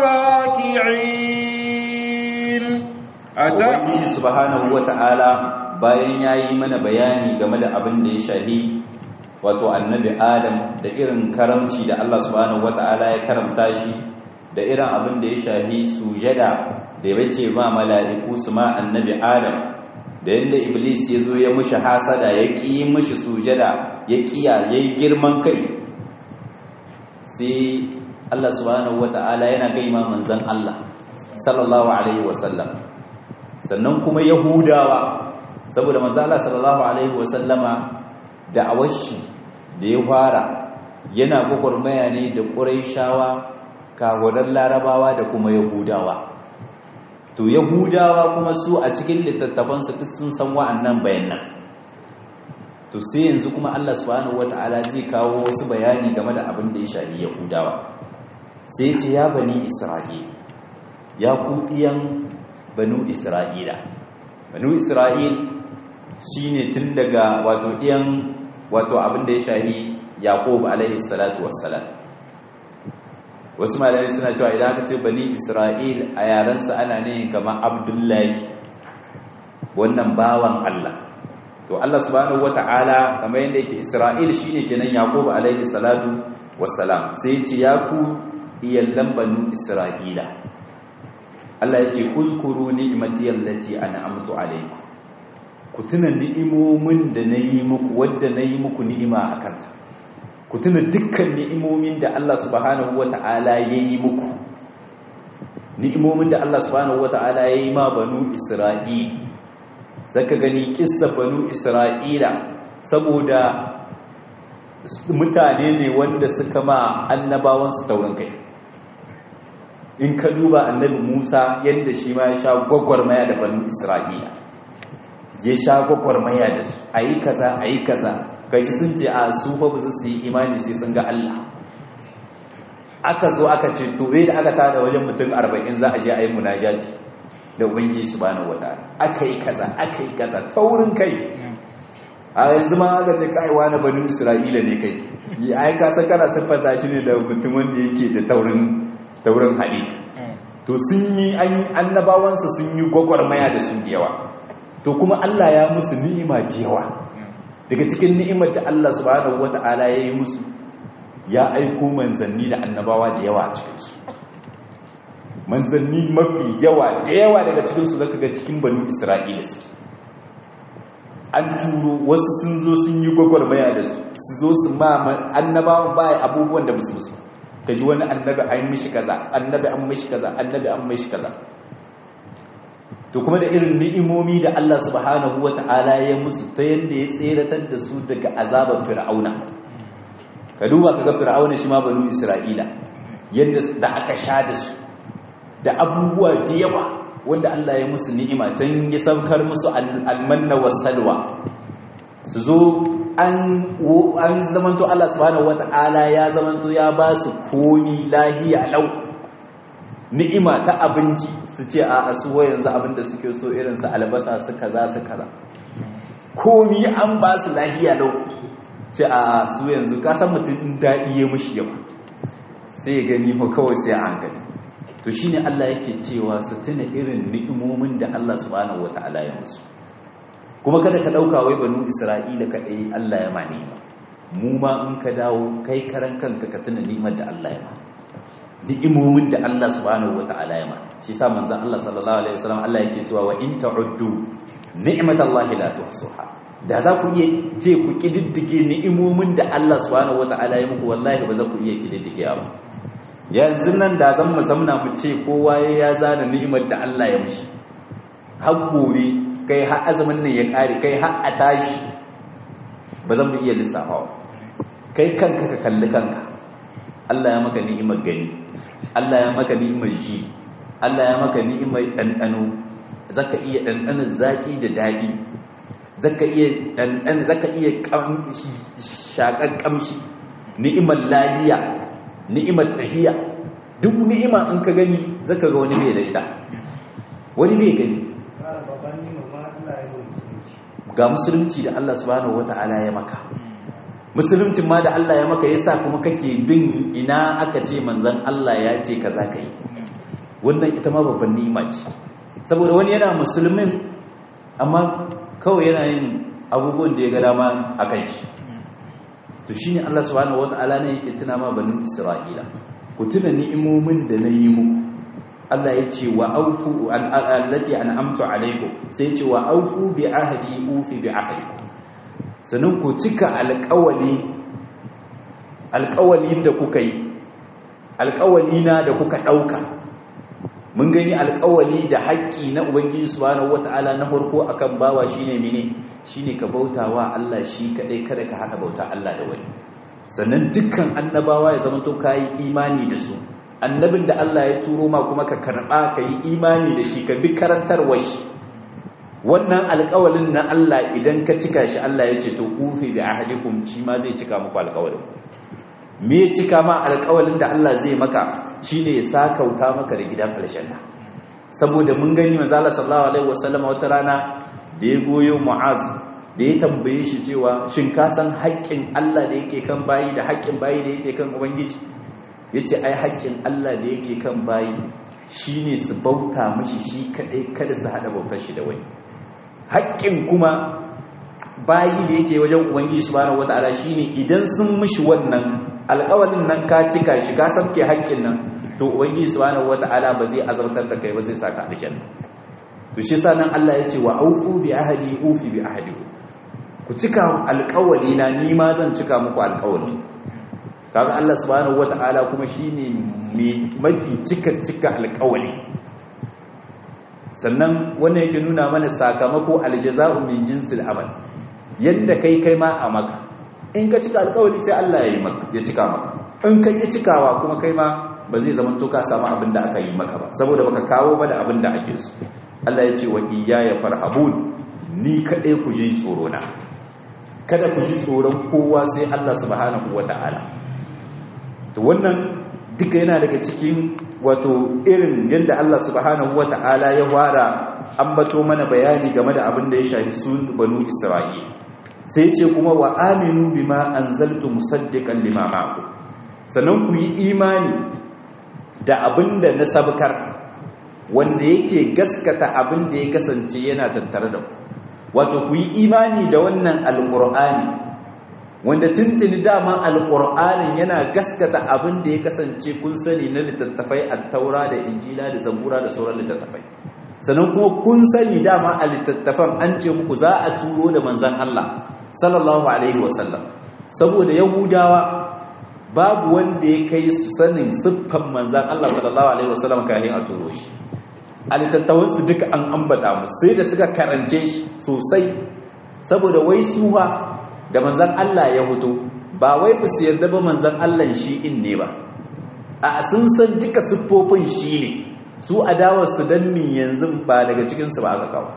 الراكعين Ubangiji subhanahu wata'ala bayan yayi mana bayani game da abin da ya shahi wato annabi Adam da irin karamci da Allah subhanahu wata'ala ya karamta shi da irin abin da ya shahi sujada da ya bace ma mala'iku su ma annabi Adam da yadda iblis ya zo ya mushi hasada ya ƙi mushi sujada ya ƙiya ya yi girman kai sai Allah subhanahu wata'ala yana gaima manzan Allah sallallahu alaihi wasallam sannan kuma yahudawa saboda manzan Allah sallallahu alaihi wasallama da awashi da ya fara yana gwagwarmaya ne da ƙuraishawa kawarar larabawa da kuma yahudawa to yahudawa kuma su a cikin littattafansu duk sun san wa'annan bayanan to sai yanzu kuma Allah subhanahu wata'ala zai kawo wasu bayani game da abin da ya shafi yahudawa sai ce ya bani isra'il ya ku ɗiyan banu isra'ila banu isra'il shine tun daga wato ɗiyan wato abin da ya shafi yaqub alaihi salatu wassalam wasu malamai suna cewa idan aka ce bani isra'il a yarensa ana ne kamar abdullahi wannan bawan Allah to Allah subhanahu wata'ala kamar yadda yake isra'il shine kenan yaqub alaihi salatu wassalam sai ya ce ya ku iyallan banu isra'ila Allah yake uzkuru ni'mati allati an'amtu alaikum ku tuna ni'imomin da nayi muku wadda nayi muku ni'ima akan ta ku tuna dukkan ni'imomin da Allah subhanahu wata'ala ya yi muku ni'imomin da Allah subhanahu wata'ala ya yi ma banu Isra'il saka gani kissa banu Isra'ila saboda mutane ne wanda suka ma annabawansu taurin kai in ka duba annabi Musa yadda shi ma ya sha gwagwarmaya da banu Isra'ila ya sha gwagwarmaya da su a yi kaza a yi kaza gaji sun ce a su ba ba su yi imani sai sun ga Allah aka zo aka ce to bai da aka tada wajen mutum arba'in za a je a yi munajati da ubangiji subhanahu wataala aka yi kaza aka yi kaza taurin kai a yanzu ma aka ce kai wani banu isra'ila ne kai yi ai ka san kana siffanta shi ne da mutum wanda yake da taurin taurin hali to sun yi annabawansa sun yi gwagwarmaya da su da yawa to kuma Allah ya musu ni'ima da yawa daga cikin ni'imar da Allah subhanahu wata'ala ya yi musu ya aiko manzanni da annabawa da yawa a cikinsu manzanni mafi yawa da yawa daga cikinsu zaka ga cikin banu isra'ila suke an turo wasu sun zo sun yi gwagwarmaya da su su zo su ma annabawan baya abubuwan da musu musu ka ji wani annabi an mishi kaza annabi an mishi kaza annabi an mishi kaza to kuma da irin ni'imomi da Allah subhanahu wata'ala ya musu ta yanda ya tseratar da su daga azabar fir'auna ka duba kaga fir'auna shi ma banu isra'ila yanda da aka sha da su da abubuwa da yawa wanda Allah ya musu ni'ima can ya saukar musu almanna wasalwa su zo an zamanto Allah subhanahu wata'ala ya zamanto ya ba su komi lahiya lau ni'ima ta abinci su ce a asuwa yanzu abinda suke so irin su albasa su kaza su kaza komi an ba su lahiya lau ce a su yanzu kasan mutum daɗi ya mushi yawa sai ya gani ko kawai sai a hankali to shine Allah yake cewa su tuna irin ni'imomin da Allah subhanahu wata'ala ya musu kuma kada ka dauka wai banu Isra'ila kadai Allah ya mani mu ma in ka dawo kai karan kanka ka tuna ni'imar da Allah ya ma ni'imomin da Allah subhanahu wata'ala ya ma shi sa manzon Allah sallallahu alaihi wasallam Allah yake cewa wa in ta'uddu ni'matallahi la tuhsuha da za ku iya ce ku kididdige ni'imomin da Allah subhanahu wata'ala ya muku wallahi ba za ku iya kididdige ba yanzu nan da zan mu zamna mu ce kowa ya zana ni'imar da Allah ya mishi har gobe kai har azumin nan ya kare kai har a tashi ba zan mu iya lissafawa kai kanka ka kalli kanka Allah ya maka ni'imar gani Allah ya maka ni'imar ji Allah ya maka ni'imar ɗanɗano zaka iya ɗanɗanon zaƙi da daɗi zaka iya ɗanɗano zaka iya shaƙar ƙamshi ni'imar lahiya ni'imar tahiya duk ni'ima in ka gani zaka ga wani bai da ita wani bai gani ga musulunci da Allah subhanahu wata'ala ya maka musuluncin ma da Allah ya maka yasa kuma kake bin ina aka ce manzon Allah ya ce kaza kai wannan ita ma babban ni'ima ce saboda wani yana musulmin amma kawai yana yin abubuwan da ya ga dama akan shi to shine Allah subhanahu wata'ala ne yake tuna ma banu Isra'ila ku tuna ni'imomin da na yi muku Allah ya ce wa aufu allati an'amtu alaikum sai ce wa aufu bi ahdi ufi bi ahdikum sannan ku cika alƙawali alƙawalin da kuka yi alƙawalina da kuka ɗauka mun gani alƙawali da haƙƙi na ubangiji subhanahu wata'ala na farko akan bawa shine mene shine ka bautawa Allah shi kadai kada ka hada bauta Allah da wani sannan dukkan annabawa ya zama to kai imani da su annabin da Allah ya turo ma kuma ka karba ka yi imani da shi ka bi karantarwar shi wannan alƙawalin na Allah idan ka cika shi Allah ya ce to ufi bi ahadikum shi ma zai cika muku alƙawalin me cika ma alƙawalin da Allah zai maka shine ya sakauta maka da gidan aljanna saboda mun gani manzo Allah sallallahu alaihi wasallam wata rana da ya goyo Mu'az da ya tambaye shi cewa shin ka san haƙƙin Allah da yake kan bayi da haƙƙin bayi da yake kan ubangiji yace ai haƙƙin Allah da yake kan bayi shine su bauta mishi shi kadai kada su hada bautar shi da wani haƙƙin kuma bayi da yake wajen ubangiji subhanahu wataala shine idan sun mishi wannan alƙawalin nan ka cika shi ka samke haƙƙin nan to ubangiji subhanahu wataala ba zai azartar da kai ba zai saka aljanna to shi sa nan Allah ya ce wa aufu bi ahdi ufi bi ahdi ku cika alƙawali na ni ma zan cika muku alƙawali kaga Allah subhanahu wataala kuma shine mai mafi cika cika alƙawali sannan wannan yake nuna mana sakamako aljaza'u min jinsil amal yanda kai kai ma a maka in ka cika alkawari sai Allah ya yi maka ya cika maka in ka ki cikawa kuma kai ma ba zai zama to ka samu abin da aka yi maka ba saboda baka kawo ba da abin da ake so Allah ya ce wa iyaya farhabun ni kadai ku ji tsoro na kada ku ji tsoron kowa sai Allah subhanahu wata'ala to wannan duka yana daga cikin wato irin yadda Allah subhanahu wata'ala ya wara ambato mana bayani game da abin da ya shafi sun banu Isra'il sai ce kuma wa aminu bima anzaltu musaddiqan lima ma'akum sannan ku yi imani da abin da na sabkar wanda yake gaskata abin da ya kasance yana tattare da ku wato ku yi imani da wannan alqur'ani wanda tuntuni dama alƙur'anin yana gaskata abin da ya kasance kun sani na littattafai a taura da injila da zabura da sauran littattafai sannan kuma kun sani dama a littattafan an ce muku za a turo da manzan Allah sallallahu alaihi wasallam saboda yahudawa babu wanda ya kai su sanin siffan manzan Allah sallallahu alaihi wasallam kafin a turo shi a littattafansu duka an ambata mu sai da suka karance shi sosai saboda wai suwa da manzan Allah ya hutu ba wai ba su yarda ba manzan Allah shi in ne ba a sun san duka siffofin shi ne su adawarsu don min yanzu ba daga cikinsu ba aka kawo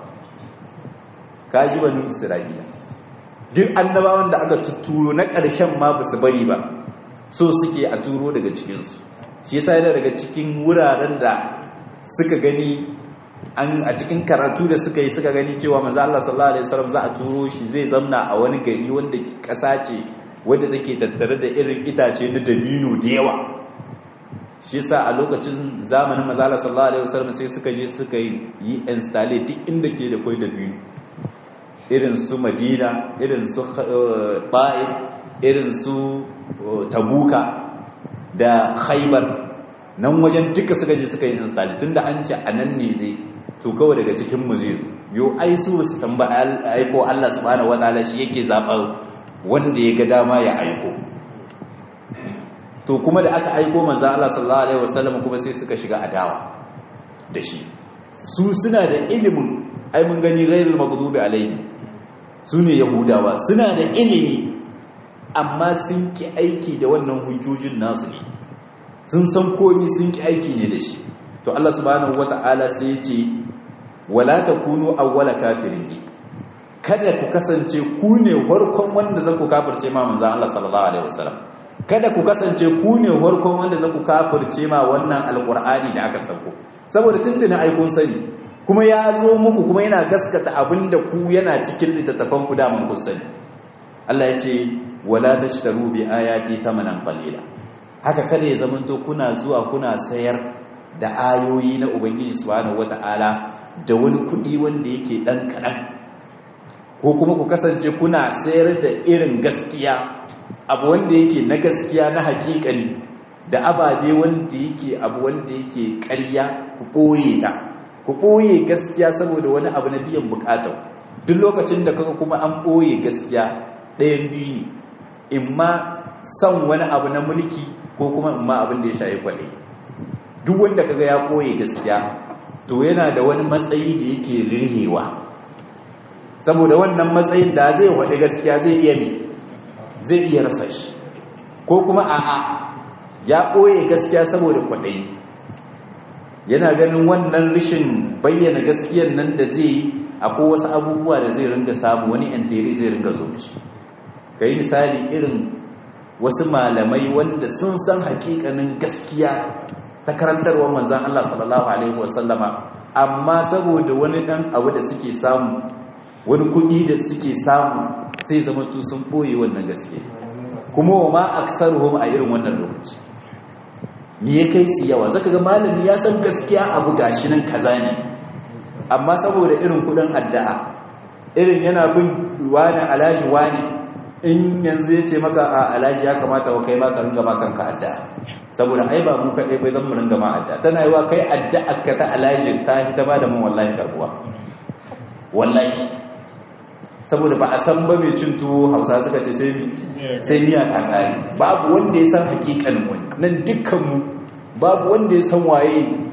kaji banu isra'ila duk annabawan da aka tuturo na ƙarshen ma ba su bari ba so suke a turo daga cikinsu shi yasa yana daga cikin wuraren da suka gani an a cikin karatu da suka yi suka gani cewa manzo Allah sallallahu alaihi wasallam za a turo shi zai zamna a wani gari wanda kasa ce wanda take tattare da irin itace na dabino da yawa shi yasa a lokacin zamanin manzo Allah sallallahu alaihi wasallam sai suka je suka yi installe duk inda ke da koi dabino irin su Madina irin su Ba'id irin su Tabuka da Khaybar nan wajen duka suka je suka yi install tunda an ce anan ne zai to kawai daga cikin mu zai yo ai su su tamba aiko Allah subhanahu wataala shi yake zaba wanda ya ga dama ya aiko to kuma da aka aiko manzo Allah sallallahu alaihi wasallam kuma sai suka shiga adawa da shi su suna da ilimin ai mun gani ghairul maghdubi alaihi sune yahudawa suna da ilimi amma sun ki aiki da wannan hujjojin nasu ne sun san komi sun ki aiki ne da shi to Allah subhanahu wata'ala sai ya ce wala takunu awwala kafirin bi kada ku kasance ku ne farkon wanda zaku kafirce ma manzo Allah sallallahu alaihi wasallam kada ku kasance ku ne farkon wanda zaku kafirce ma wannan alqur'ani da aka sako saboda tuntuna ai kun sani kuma ya zo muku kuma yana gaskata abinda ku yana cikin littattafan ku da mun kun sani Allah ya ce wala tashtaru bi ayati thamanan qalila haka kada ya zamanto kuna zuwa kuna sayar da ayoyi na ubangiji subhanahu wata'ala da wani kudi wanda yake dan kadan ko kuma ku kasance kuna sayar da irin gaskiya abu wanda yake na gaskiya na hakikani da ababe wanda yake abu wanda yake ƙarya ku ɓoye ta ku ɓoye gaskiya saboda wani abu na biyan bukatar duk lokacin da kaga kuma an ɓoye gaskiya ɗayan biyu ne in ma son wani abu na mulki ko kuma in ma abin da ya shayi kwaɗe duk wanda kaga ya ɓoye gaskiya to yana da wani matsayi da yake rirhewa saboda wannan matsayin da zai waɗe gaskiya zai iya ne zai iya rasa shi ko kuma a'a ya ɓoye gaskiya saboda kwaɗayi yana ganin wannan rishin bayyana gaskiyan nan da zai yi akwai wasu abubuwa da zai ringa samu wani yantere zai ringa zo mishi ka yi misali irin wasu malamai wanda sun san hakikanin gaskiya ta karantarwar manzan Allah sallallahu Alaihi wasallama amma saboda wani ɗan abu da suke samu wani kuɗi da suke samu sai zama tu sun ɓoye wannan gaske kuma wa ma aksaruhum a irin wannan lokaci me ya kai su yawa zaka ga malami ya san gaskiya abu gashi nan kaza ne amma saboda irin kuɗin addu'a irin yana bin wani alaji wani in yanzu ya ce maka a alaji ya kamata wa kai ma ka ringa ma kanka addu'a saboda ai ba mu kaɗai bai zan mu ringa ma addu'a tana yi wa kai addu'a ka ta alaji ta ta ba da mun wallahi karbuwa wallahi saboda ba a san ba mai cin tuwo hausa suka ce sai miya ta kare babu wanda ya san hakikan wani nan dukkanmu babu wanda ya san waye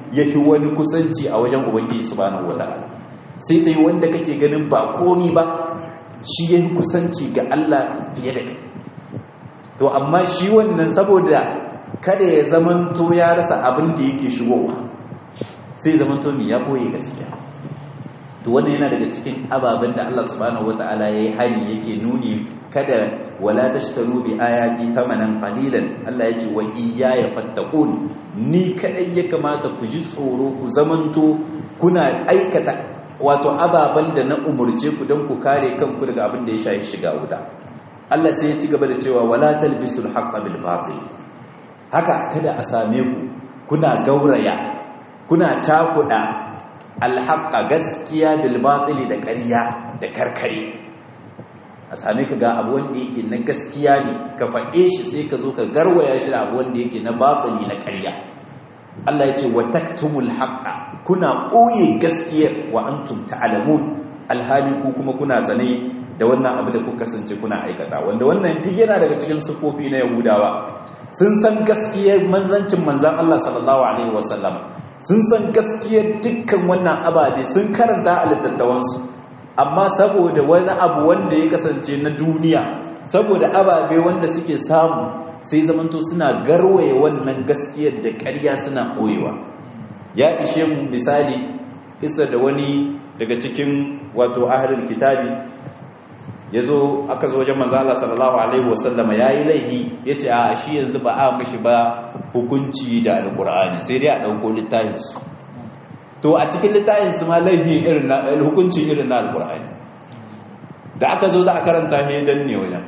yafi wani kusanci a wajen ubangiji subhanahu wataala sai ta yi wanda kake ganin ba komi ba shi yafi kusanci ga Allah fiye da kai to amma shi wannan saboda kada ya zamanto ya rasa abin da yake shigowa sai zamanto mi ya boye gaskiya to wannan yana daga cikin ababen da Allah subhanahu wataala yayi hani yake nuni kada wala tashtaru bi ayati thamanan qalilan Allah yace wa iyaya fattaqun ni kadai ya kamata ku ji tsoro ku zamanto kuna aikata wato ababen da na umurce ku don ku kare kanku daga abin da ya shafi shiga wuta Allah sai ya ci gaba da cewa wala talbisul haqqo bil batil haka kada a same ku kuna gauraya kuna cakuda alhaqa gaskiya bil batili da ƙarya da karkare a same ka ga abu wanda yake na gaskiya ne ka faɗe shi sai ka zo ka garwaya shi da abu wanda yake na batili na ƙarya Allah ya ce wa taktumul haqqa kuna ɓoye gaskiyar wa antum ta'lamun alhali ku kuma kuna sane da wannan abu da kuka kasance kuna aikata wanda wannan duk yana daga cikin sufofi na Yahudawa sun san gaskiyar manzancin manzan Allah sallallahu alaihi wasallam sun san gaskiyar dukkan wannan ababe sun karanta a littattafansu amma saboda wani abu wanda ya kasance na duniya saboda ababe wanda suke samu sai zamanto suna garwaye wannan gaskiyar da ƙarya suna ɓoyewa ya ishe mu misali isa da wani daga cikin wato ahlul kitabi ya zo aka zo wajen manzala sallallahu alaihi wasallama ya yi laifi ya ce a shi yanzu ba a mashi ba hukunci da alkur'ani sai dai a ɗauko littafinsu to a cikin littafinsu ma laifi irin na hukunci irin na alkur'ani da aka zo za a karanta ne don ne wajen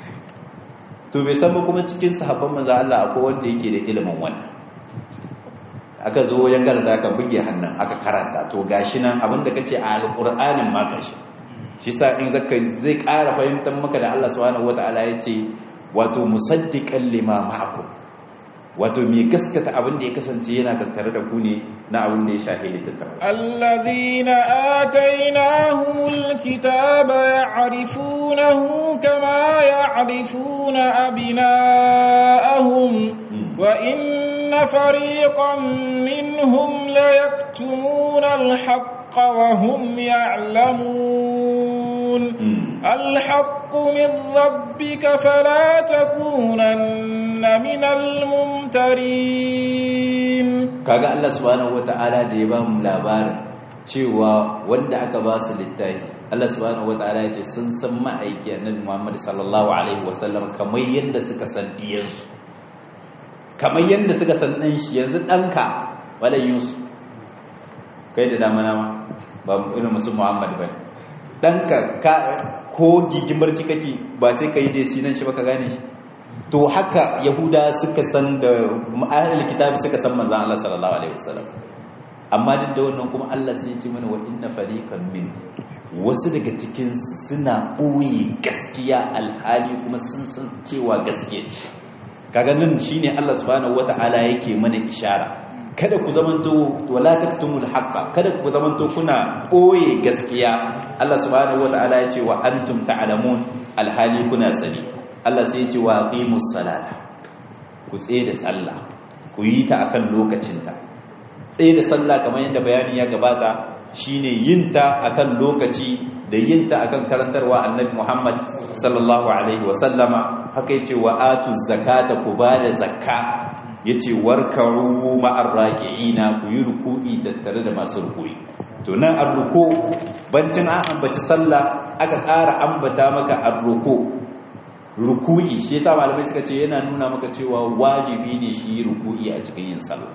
to bai san ba kuma cikin sahabban manzo Allah akwai wanda yake da ilimin wannan aka zo wajen karanta aka buge hannun aka karanta to gashi nan abinda kace a alkur'anin ma kashi shi sa in zaka zai ƙara fahimtar maka da Allah subhanahu wataala yace wato musaddiqan lima ma'akum wato mai gaskata abin da ya kasance yana tattare da ku ne na abin da ya shahi littattafa alladhina atainahumul kitaba ya'rifunahu kama ya'rifuna abna'ahum wa inna fariqan minhum la yaktumuna al-haqqa wa hum ya'lamun الحق من ربك فلا تكونن من الممترين kaga Allah subhanahu wataala da ya ba mu labarin cewa wanda aka ba su littafi Allah subhanahu wataala ya ce sun san ma'aiki annabi Muhammad sallallahu alaihi wasallam kamar yanda suka san diyansu kamar yanda suka san dan shi yanzu danka wala Yusuf kai da dama nama ba irin musu Muhammad bane danka ka ko gigimbarci kake ba sai ka yi desi nan shi ba ka gane shi to haka yahuda suka san da ma'anar kitabi suka san manzan Allah sallallahu alaihi wasallam amma duk da wannan kuma Allah sai ya ce mana wa inna fariqan min wasu daga cikin suna ɓoye gaskiya alhali kuma sun san cewa gaskiya ce kaga nan shine Allah subhanahu wataala yake mana ishara kada ku zamanto wala taktumul haqqa kada ku zamanto kuna koye gaskiya Allah subhanahu wataala ya ce wa antum ta'lamun alhali kuna sani Allah sai ya ce wa aqimus salata ku tsaye da sallah ku yi ta akan lokacinta tsaye da sallah kamar yadda bayani ya gabata shine yin ta akan lokaci da yin ta akan karantarwa annabi Muhammad sallallahu alaihi wa sallama haka yace wa atuz zakata ku bada zakka yace warkaru ma'ar raki'ina ku yi ruku'i tattare da masu ruku'i to nan arruku bancin an ambaci sallah aka ƙara ambata maka arruku ruku'i shi yasa malamai suka ce yana nuna maka cewa wajibi ne shi ruku'i a cikin yin sallah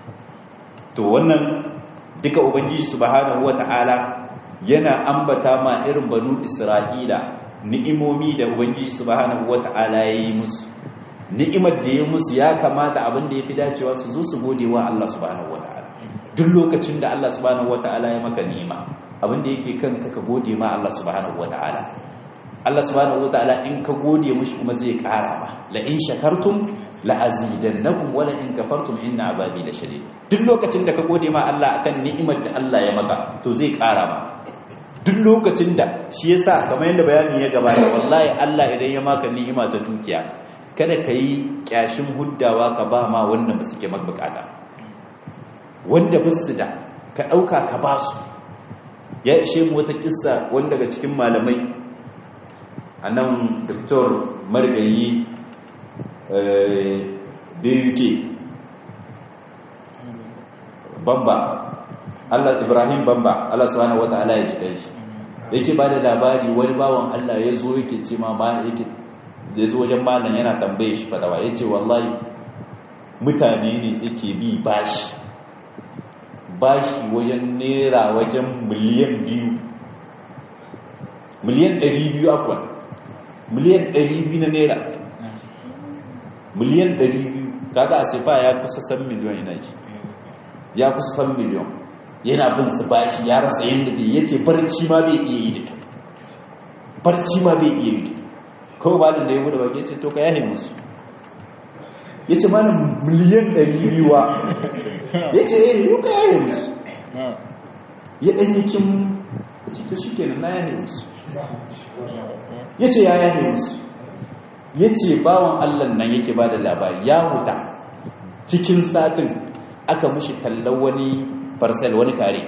to wannan duka ubangiji subhanahu wata'ala yana ambata ma irin banu isra'ila ni'imomi da ubangiji subhanahu wata'ala ya yi musu ni'imar da ya musu ya kamata abin da ya fi dacewa su zo su gode wa Allah subhanahu wata'ala duk lokacin da Allah subhanahu wata'ala ya maka ni'ima abin da yake kanka ka gode ma Allah subhanahu wata'ala Allah subhanahu wata'ala in ka gode mushi kuma zai kara ma la in shakartum la azidannakum wa la in kafartum inna azabi la shadid duk lokacin da ka gode ma Allah akan ni'imar da Allah ya maka to zai kara ma duk lokacin da shi yasa kamar yadda bayani ya gabata wallahi Allah idan ya maka ni'ima ta dukiya kada ka yi kyashin huddawa ka ba ma wanda ba suke mabukata wanda basu da ka ɗauka ka ba su ya ishe mu wata kissa wani daga cikin malamai a nan dr marigayi buk bamba allah ibrahim bamba allah subhanahu wa ta'ala ya shiga shi yake ba da labari wani bawan allah ya zo yake ce ma ma yake ya zo wajen malam yana tambaye shi fadawa ya ce wallahi mutane ne suke bi bashi bashi wajen naira wajen miliyan biyu miliyan ɗari biyu afwan miliyan ɗari biyu na naira miliyan ɗari biyu kaga a sefa ya kusa san miliyon ina ji ya kusa san miliyon yana bin su bashi ya rasa yadda zai yace barci ma bai iya yi duka barci ma bai iya yi duka kawai malin da ya gudu baki ce to ka yahe musu ya ce mana miliyan ɗari biyuwa ya ce eh yi ka yahe musu ya ɗanyi kin ya ce to shi kenan na yahe musu ya ce ya yahe musu ya ce bawan allan nan yake ba da labari ya huta cikin satin aka mushi tallar wani parcel wani kare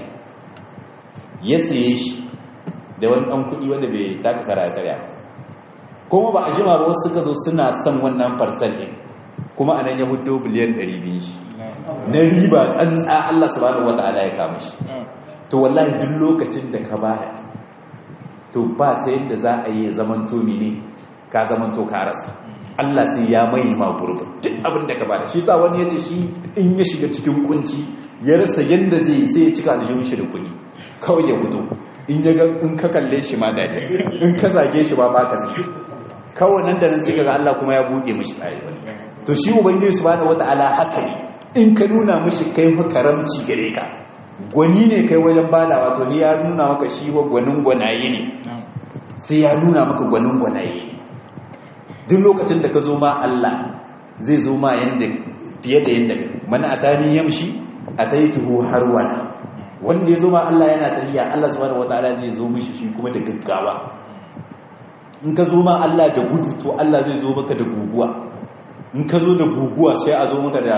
ya saye shi da wani ɗan kuɗi wanda bai taka kara karya kuma ba a jima ba wasu suka zo suna son wannan parcel ɗin kuma a nan ya hudu biliyan 200 shi na riba tsantsa Allah subhanahu wata'ala ya kama shi to wallahi duk lokacin da ka bada to ba ta yadda za a yi zaman to ne ka zaman to ka rasa Allah sai ya mai ma gurbin duk abin da ka bada shi sa wani yace shi in ya shiga cikin kunci ya rasa yanda zai sai ya cika aljihun shi da kuɗi kawai ya fito in ya ga in ka kalle shi ma dadi in ka zage shi ba ba ka zage kawai nan da nan sai ga Allah kuma ya buɗe mishi tsari to shi ubangiji subhanahu wataala haka ne in ka nuna mishi kai fa karamci gare ka gwani ne kai wajen badawa to ni ya nuna maka shi wa gwanin gwanaye ne sai ya nuna maka gwanin gwanaye ne duk lokacin da ka zo ma Allah zai zo ma yanda fiye da yanda man atani yamshi ataituhu harwala wanda ya zo ma Allah yana tafiya Allah subhanahu wataala zai zo mishi shi kuma da gaggawa in ka zo ma Allah da gudu to Allah zai zo maka da guguwa in ka zo da guguwa sai a zo maka da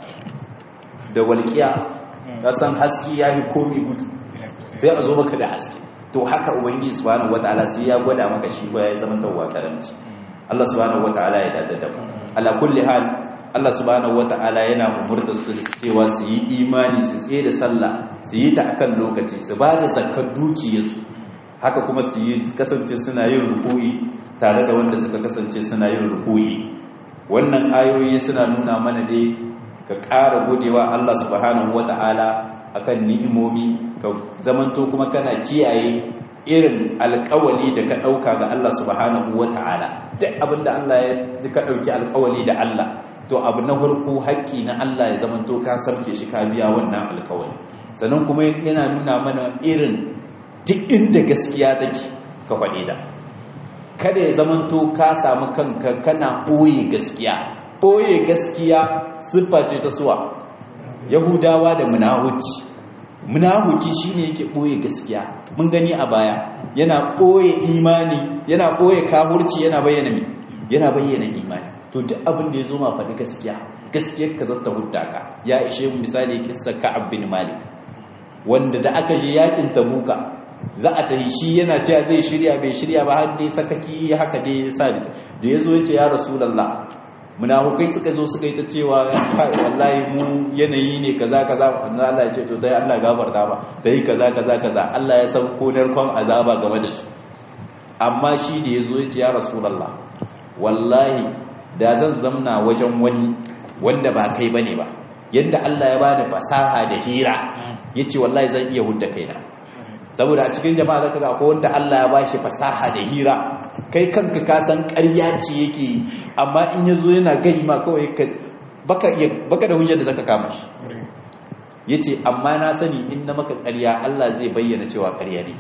da walƙiya ka san haske ya yi komi gudu sai a zo maka da haske to haka ubangiji subhanahu wataala sai ya gwada maka shi ko ya zama tawwa karamci Allah subhanahu wataala ya dada da mu ala kulli hal Allah subhanahu wataala yana umurta su cewa su yi imani su tsaye da sallah su yi ta akan lokaci su ba da zakkar dukiyarsu haka kuma su yi kasance suna yin ruku'i tare da wanda suka kasance suna yin ruku'i wannan ayoyi suna nuna mana dai ka ƙara godewa Allah subhanahu wata'ala akan ni'imomi ka zamanto kuma kana kiyaye irin alƙawali da ka ɗauka ga Allah subhanahu wata'ala duk abinda Allah ya ji ka ɗauki alƙawali da Allah to abu na farko haƙƙi na Allah ya zamanto ka sarke shi ka biya wannan alƙawali sannan kuma yana nuna mana irin duk inda gaskiya take ka faɗi da kada ya zamanto ka samu kanka kana ɓoye gaskiya ɓoye gaskiya siffa ce ta suwa yahudawa da munahuci munahuki shine yake ɓoye gaskiya mun gani a baya yana ɓoye imani yana ɓoye kahurci yana bayyana mi yana bayyana imani to duk abin da ya zo ma faɗi gaskiya gaskiyar ka zata hudda ka ya ishe mu misali kissa ka'ab bin malik wanda da aka je yakin tabuka za a tafi shi yana cewa zai shirya bai shirya ba har dai sakaki haka dai ya sa da ya zo ya ce ya rasulallah munafukai suka zo suka yi ta cewa wallahi mu yanayi ne kaza kaza wannan Allah ya ce to dai Allah gafarta ba dai kaza kaza kaza Allah ya san ko narkon azaba game da su amma shi da ya zo ya ce ya rasulallah wallahi da zan zamna wajen wani wanda ba kai bane ba yanda Allah ya bani fasaha da hira yace wallahi zan iya hudda kaina saboda a cikin jama'a zaka ga akwai wanda Allah ya bashi fasaha da hira kai kanka ka san ƙarya ce yake amma in yazo yana gari ma kawai baka iya baka da hujjar da zaka kama shi yace amma na sani in na maka ƙarya Allah zai bayyana cewa ƙarya ne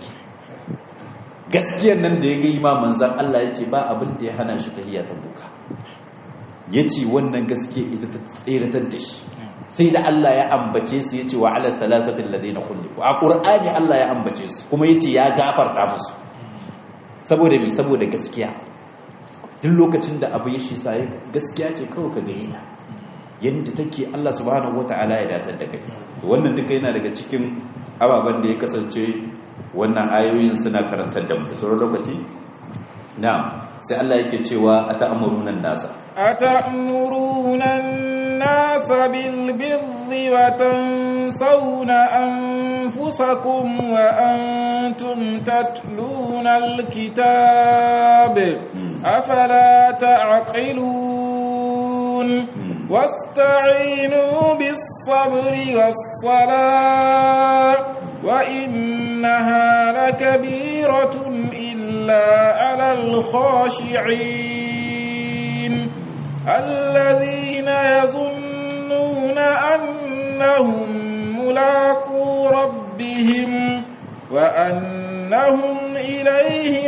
gaskiyar nan da ya ga imaman zan Allah yace ba abin da ya hana shi tahiyya ta buka yace wannan gaskiya ita ta tseratar da shi sai da Allah ya ambace su yace wa ala thalathatil ladina khuliqu a qur'ani Allah ya ambace su kuma yace ya gafarta musu saboda me saboda gaskiya duk lokacin da abu ya shi sai gaskiya ce kawai ka gaye ta yanda take Allah subhanahu wataala ya datar da kai to wannan duka yana daga cikin ababen da ya kasance wannan ayoyin suna karantar da mu sauran lokaci na'am sai Allah yake cewa ata'muruna nasa ata'muruna nasa bil birri wa tansawna anfusakum wa antum tatluna al-kitab afala ta'qilun واستعينوا بالصبر والصلاة وإنها لكبيرة إلا على الخاشعين الذين يظنون أنهم ملاقو ربهم وأنهم إليه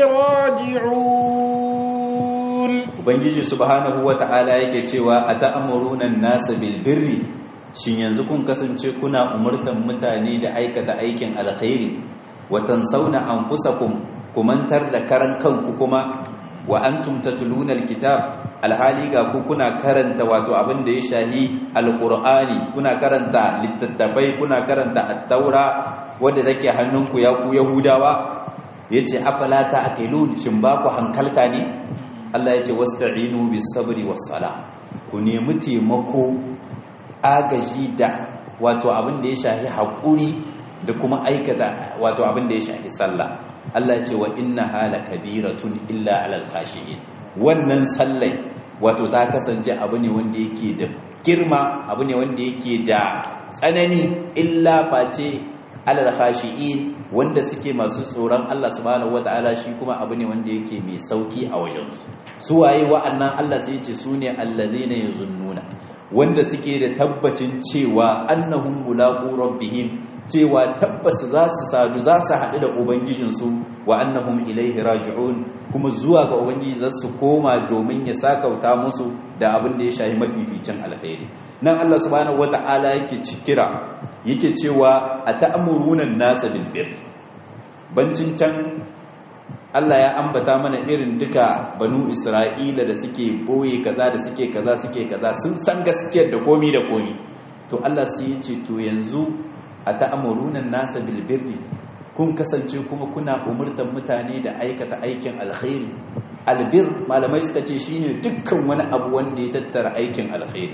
راجعون ubangiji subhanahu wata'ala yake cewa ata'muruna an-nasa bil birri shin yanzu kun kasance kuna umurtan mutane da aikata aikin alkhairi wa tansawna anfusakum kumantar da karan kanku kuma wa antum tatluna alkitab alhali ga ku kuna karanta wato abin da ya shahi alqur'ani kuna karanta littattafai kuna karanta at-taura wanda take hannunku ya ku yahudawa yace afala ta'qilun shin ba ku hankalta ne Allah ya ce wasta'inu bis sabri was sala ku nemi taimako agaji da wato abin da ya shahi hakuri da kuma aikata wato abin da ya shahi sallah Allah ya ce wa inna hala kabiratun illa alal khashiyin wannan sallai wato ta kasance abu ne wanda yake da girma abu ne wanda yake da tsanani illa face alal khashiin wanda suke masu tsoron Allah subhanahu wataala shi kuma abu ne wanda yake mai sauki a wajensu su waye wa'annan Allah sai yace su ne allazina yazunnuna wanda suke da tabbacin cewa annahum mulaqu rabbihim cewa tabbas za su sadu za su haɗu da ubangijinsu wa annahum ilaihi raji'un kuma zuwa ga ubangiji za su koma domin ya sakauta musu da abin da ya shahi mafificin alkhairi nan Allah subhanahu wata'ala yake kira yake cewa ata'muruna an-nasa bil birr bancin can Allah ya ambata mana irin duka banu Isra'ila da suke boye kaza da suke kaza suke kaza sun san gaskiyar da komi da komi to Allah sai ya ce to yanzu ata'muruna an-nasa bil birri kun kasance kuma kuna umurtan mutane da aikata aikin alkhairi albir malamai suka ce shine dukkan wani abu wanda ya tattara aikin alkhairi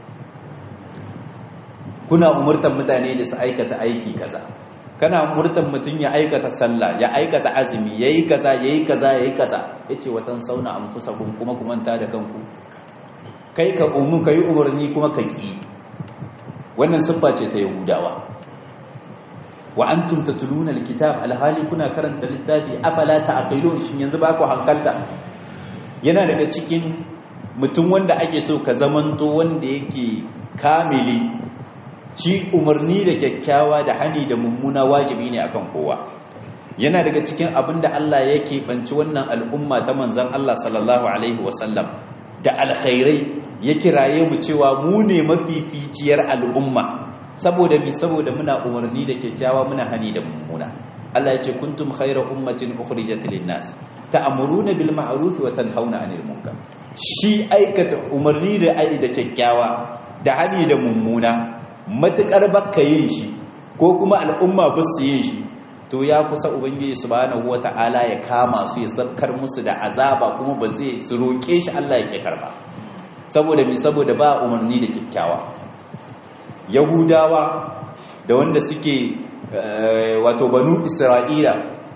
kuna umurtan mutane da su aikata aiki kaza kana umurtan mutum ya aikata sallah ya aikata azumi yayi kaza yayi kaza yayi kaza yace watan sauna anfusakum kuma ku manta da kanku kai ka umu kai umurni kuma ka ki wannan siffa ce ta yahudawa wa antum tatluna alkitab alhali kuna karanta littafi afala ta'qilun shin yanzu ba ku hankalta yana daga cikin mutum wanda ake so ka zamanto wanda yake kamili shi umarni da kyakkyawa da hani da mummuna wajibi ne akan kowa yana daga cikin abin da Allah yake banci wannan al'umma ta manzon Allah sallallahu alaihi wasallam da alkhairai ya kiraye mu cewa mu ne mafificiyar al'umma saboda mi saboda muna umarni da kyakkyawa muna hani da mummuna Allah ya ce kuntum khayra ummatin ukhrijat lin-nas ta'muruna bil ma'ruf wa tanhauna 'anil munkar shi aikata umarni da ai da kyakkyawa da hani da mummuna matukar bakka yin shi ko kuma al'umma ba su yin shi to ya kusa ubangiji subhanahu wata'ala ya kama su ya sabkar musu da azaba kuma ba zai su roke shi Allah yake karba saboda mi saboda ba umarni da kyakkyawa yahudawa da wanda suke wato banu isra'ila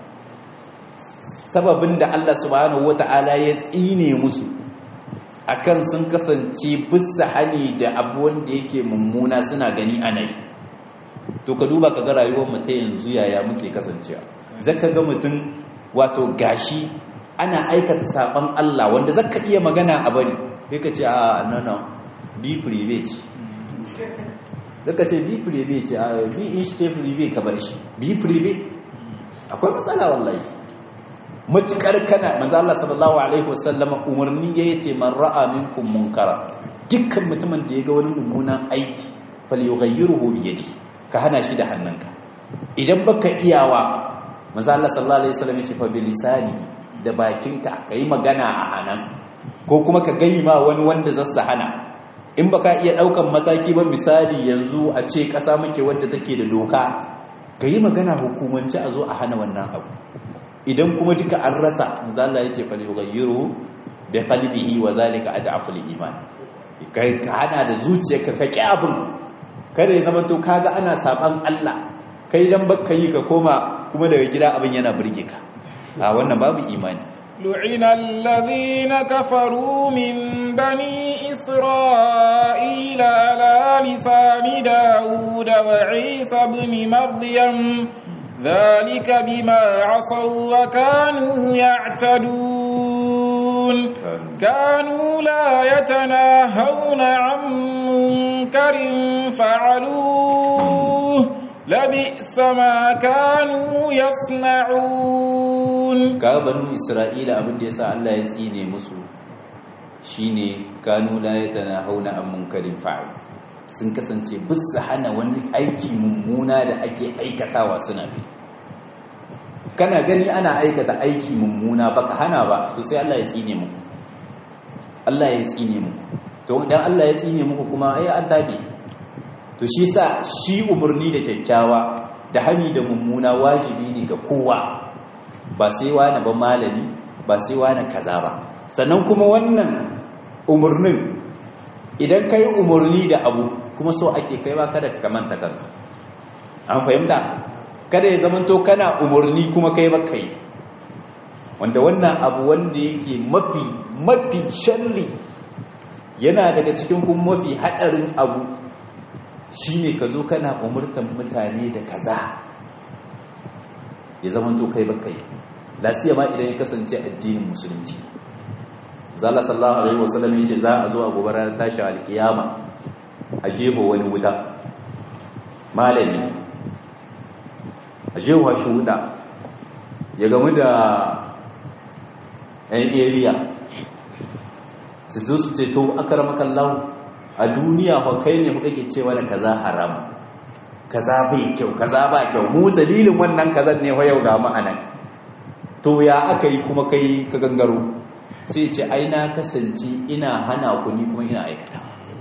sababin da Allah subhanahu wata'ala ya tsine musu akan sun kasance bisa hani da abu wanda yake mummuna suna gani anayi to ka duba ka ga rayuwar mu ta yanzu yaya muke kasancewa zaka ga mutum wato gashi ana aikata saban Allah wanda zaka iya magana a bari sai ka ce a no no be private zaka ce bi prive ce a bi in shi prive ka bar shi bi prive akwai matsala wallahi matukar kana manzo Allah sallallahu alaihi wasallam umarni yayi ce man ra'a minkum munkara dukkan mutumin da ya ga wani mummunan aiki falyughayyiruhu bi yadi ka hana shi da hannunka idan baka iyawa manzo Allah sallallahu alaihi wasallam ya ce fa bi lisani da bakinka kai magana a hanan ko kuma ka gayi ma wani wanda zassa hana in baka iya daukan mataki ba misali yanzu a ce kasa muke wadda take da doka ka yi magana hukumanci a zo a hana wannan abu idan kuma duka an rasa zalla yake fa yughayyiru bi qalbihi wa zalika ad'aful iman kai ka hana da zuciyarka ka ki abin kada ya zama to kaga ana saban Allah kai dan baka yi ka koma kuma daga gida abin yana burge ka a wannan babu imani لعن الذين كفروا من بني إسرائيل على لسان داود وعيسى بن مريم ذلك بما عصوا وكانوا يعتدون كانوا لا يتناهون عن منكر فعلوه لبئس ما كانوا يصنعون ka banu isra'ila abin da yasa Allah ya tsine musu shine kanu la yatanahawna an munkarin fa'il sun kasance bisa hana wani aiki mummuna da ake aikatawa suna bi kana gani ana aikata aiki mummuna baka hana ba to sai Allah ya tsine muku Allah ya tsine muku to dan Allah ya tsine muku kuma ai an tabi to shi sa shi umarni da kyakkyawa da hani da mummuna wajibi ne ga kowa ba sai wani ba malami ba sai wani kaza ba sannan kuma wannan umarnin idan kai umarni da abu kuma so ake kai ba kada ka kamanta kanka an fahimta kada ya zamanto kana umarni kuma kai ba kai wanda wannan abu wanda yake mafi mafi sharri yana daga cikin kuma mafi hadarin abu shine ka zo kana umurtan mutane da kaza ya zamanto kai ba kai lasiya ma idan ya kasance addinin musulunci zalla sallallahu alaihi wasallam yace za a zo a gobe ranar tashi alkiyama a jebo wani wuta malami a jewa shi wuta ya gamu da yan area su zo su ce to akaramakallahu a duniya fa kai ne kake cewa da kaza haram kaza bai kyau kaza ba kyau mu dalilin wannan kazan ne fa yau ga mu anan to ya aka yi kuma kai ka gangaro sai ce ai na kasance ina hana ku ni kuma ina aikata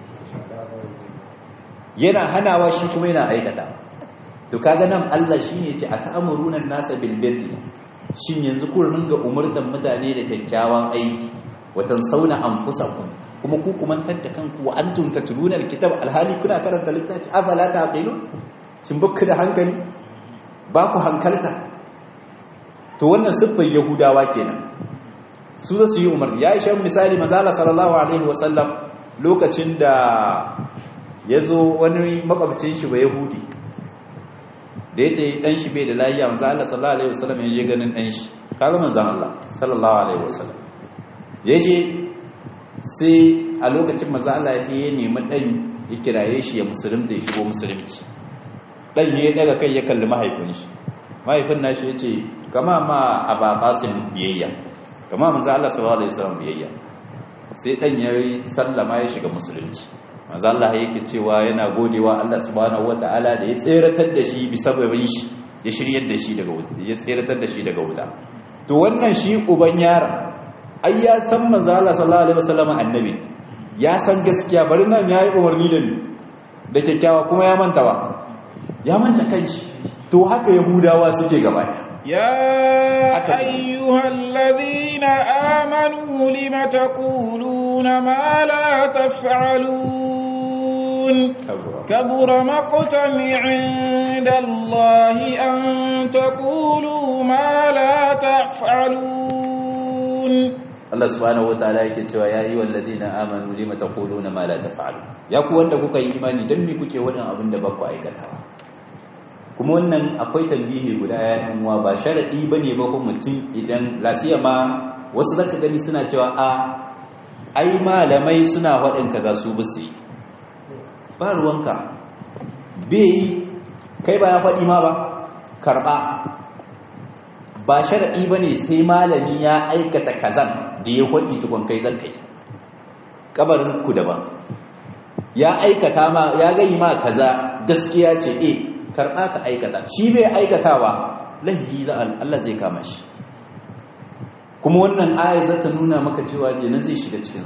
yana hanawa shi kuma yana aikata to kaga nan Allah shine yace ata'muruna an-nasa bil birri shin yanzu ku ringa umurtan mutane da kyakkyawan aiki watan sauna anfusakum kuma ku kumantar da kanku wa antum tatluna al-kitab alhali kuna karanta littafi afala taqilun shin bukka da hankali ba ku hankalta to wannan siffar yahudawa kenan su za su yi umarni ya ishe misali mazala sallallahu alaihi wasallam lokacin da ya zo wani makwabcin shi ba yahudi da ya yi dan shi bai da lafiya manzo Allah sallallahu alaihi wasallam ya je ganin dan shi kaga manzon Allah sallallahu alaihi wasallam ya je sai a lokacin manzo Allah ya ce ya nemi dan ya kiraye shi ya musulunta ya shigo musulunci dan ya daga kai ya kalli mahaifin shi mahaifin nashi ya ce kama ma aba qasim biyayya kama manzo Allah sallallahu alaihi wasallam biyayya sai dan ya sallama ya shiga musulunci manzo Allah yake cewa yana godewa Allah subhanahu wataala da ya tseratar da shi bi sababin shi ya shiryar da shi daga wuta ya tseratar da shi daga wuta to wannan shi uban yaron ai ya san manzo Allah sallallahu alaihi wasallam annabi ya san gaskiya bari nan yayi umarni da ni da kyakkyawa kuma ya manta ba ya manta kanshi to haka yahudawa suke gaba daya يا أيها الذين آمنوا لم تقولون ما لا تفعلون كبر مقتا عند الله أن تقولوا ما لا تفعلون Allah subhanahu wataala yake cewa ya yi walladina amanu lima taquluna ma la taf'alu ya ku wanda kuka yi imani dan me kuke wadan abin da ba ku aikatawa kuma wannan akwai tambihi guda yayin uwa ba sharadi bane ba ko mutum idan lasiya ma wasu zaka gani suna cewa a ai malamai suna wadin kaza su bisi ba ruwanka bai kai ba ya faɗi ma ba karɓa ba sharaɗi ba ne sai malami ya aikata kazan da ya faɗi tukun kai zan kai ƙabarin ku daban ya aikata ma ya gai ma kaza gaskiya ce e karɓa ka aikata shi bai aikatawa lahi za Allah zai kama shi kuma wannan aya za ta nuna maka cewa nan zai shiga cikinsu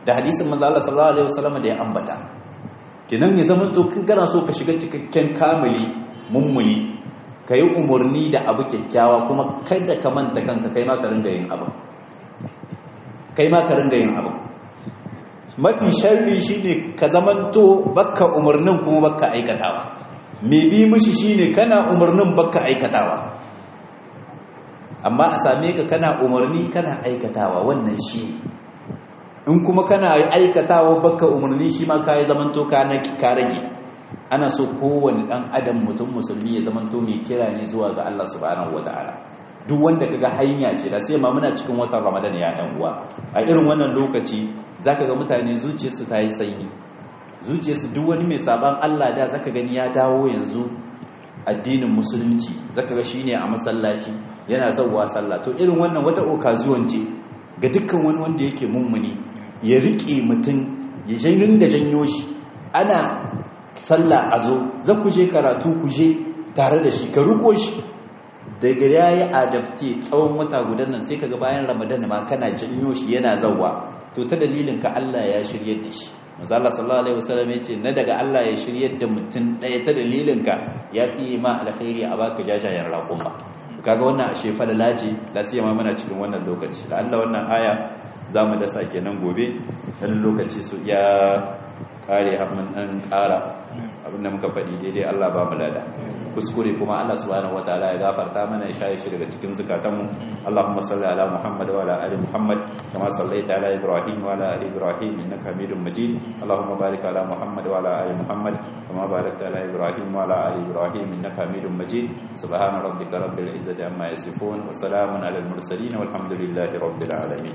da hadisin manzo Allah sallallahu alaihi wasallam da ya ambata kinan ya zama to kin kana so ka shiga cikakken kamili mummuni kai umurni da abu kyakkyawa kuma kada ka manta kanka kai ma ka ringa yin abu kai ma ka ringa yin abu mafi sharri shine ka zamanto bakka umurnin kuma bakka aikatawa me bi mishi shine kana umarnin baka aikatawa amma a same ka kana umarni kana aikatawa wannan shi in kuma kana aikatawa baka umarni shi ma kai zamanto ka ka rage ana so kowanne dan adam mutum musulmi ya zamanto mai kira ne zuwa ga Allah subhanahu wataala duk wanda kaga hanya ce da sai ma muna cikin watan Ramadan ya yan uwa a irin wannan lokaci zaka ga mutane zuciyarsu ta yi sanyi zuciyarsu duk wani mai saban Allah da zaka gani ya dawo yanzu addinin musulunci zaka ga shine a masallaci yana zawwa sallah to irin wannan wata occasion ce ga dukkan wani wanda yake mummuni ya rike mutum ya jainin da janyo shi ana sallah a zo za ku je karatu ku je tare da shi ka riko shi daga yayi adabte tsawon wata gudan nan sai kaga bayan ramadan ma kana janyo shi yana zawwa to ta dalilin ka Allah ya shiryar da shi manzo Allah sallallahu alaihi wasallam yace na daga Allah ya shiryar da mutum ɗaya ta dalilin ka yafi ma alkhairi a baka jajayen raƙuma kaga wannan ashe falala ce la siyama muna cikin wannan lokaci da Allah wannan aya zamu dasa kenan gobe dan lokaci su ya kare har mun dan ƙara abinda muka faɗi daidai Allah ba mu lada kuskure kuma Allah subhanahu wataala ya gafarta mana ya shaye shi daga cikin zukatanmu Allahumma salli ala Muhammad wa ala ali Muhammad kama sallaita ala Ibrahim wa ala ali Ibrahim innaka Hamidum Majid Allahumma barik ala Muhammad wa ala ali Muhammad kama barakta ala Ibrahim wa ala ali Ibrahim innaka Hamidum Majid subhana rabbika rabbil izzati amma yasifun wa salamun ala al mursalin walhamdulillahi rabbil alamin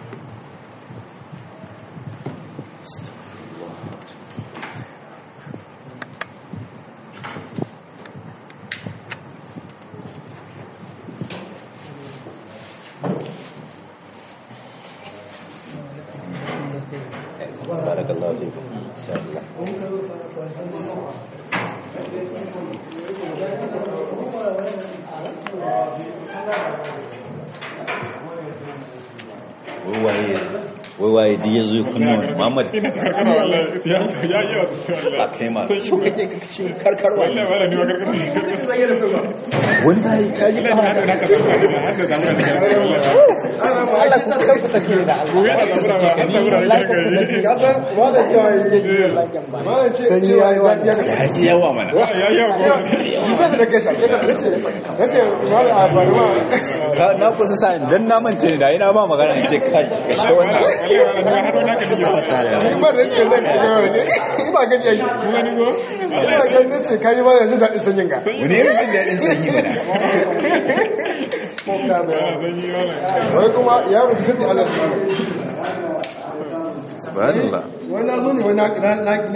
بارك الله فيكم ان شاء الله wai waye da ya zo kunna Muhammad ina karkara wallahi ya ya yi wasu wallahi a kai ma so kake kashe karkarwa wallahi wallahi ni ma karkarwa wani zai kaji wallahi na na ka sabura da hada da mun da Allah ku kanku sake da Allah. gobe da sabura ba an sabura da kai Ka san wanda cewa yake malam ce cewa ya ya ji yawa mana ya ya go Zan da kashe ke da nace nace malam a barwa Ka- na kusa sa dan na mance da ina ba magana in ce kai kashe wannan wallahi wallahi har na ka dige ni ba da yake zan kashe ne ni ba gani yayi ku gani go ina ga nace kai ma yanzu da sanyin ga wani irin jin daɗin sanyi mana zan yi wallahi wai kuma ya rubuta Allah subhanallah wani na zo ne wani na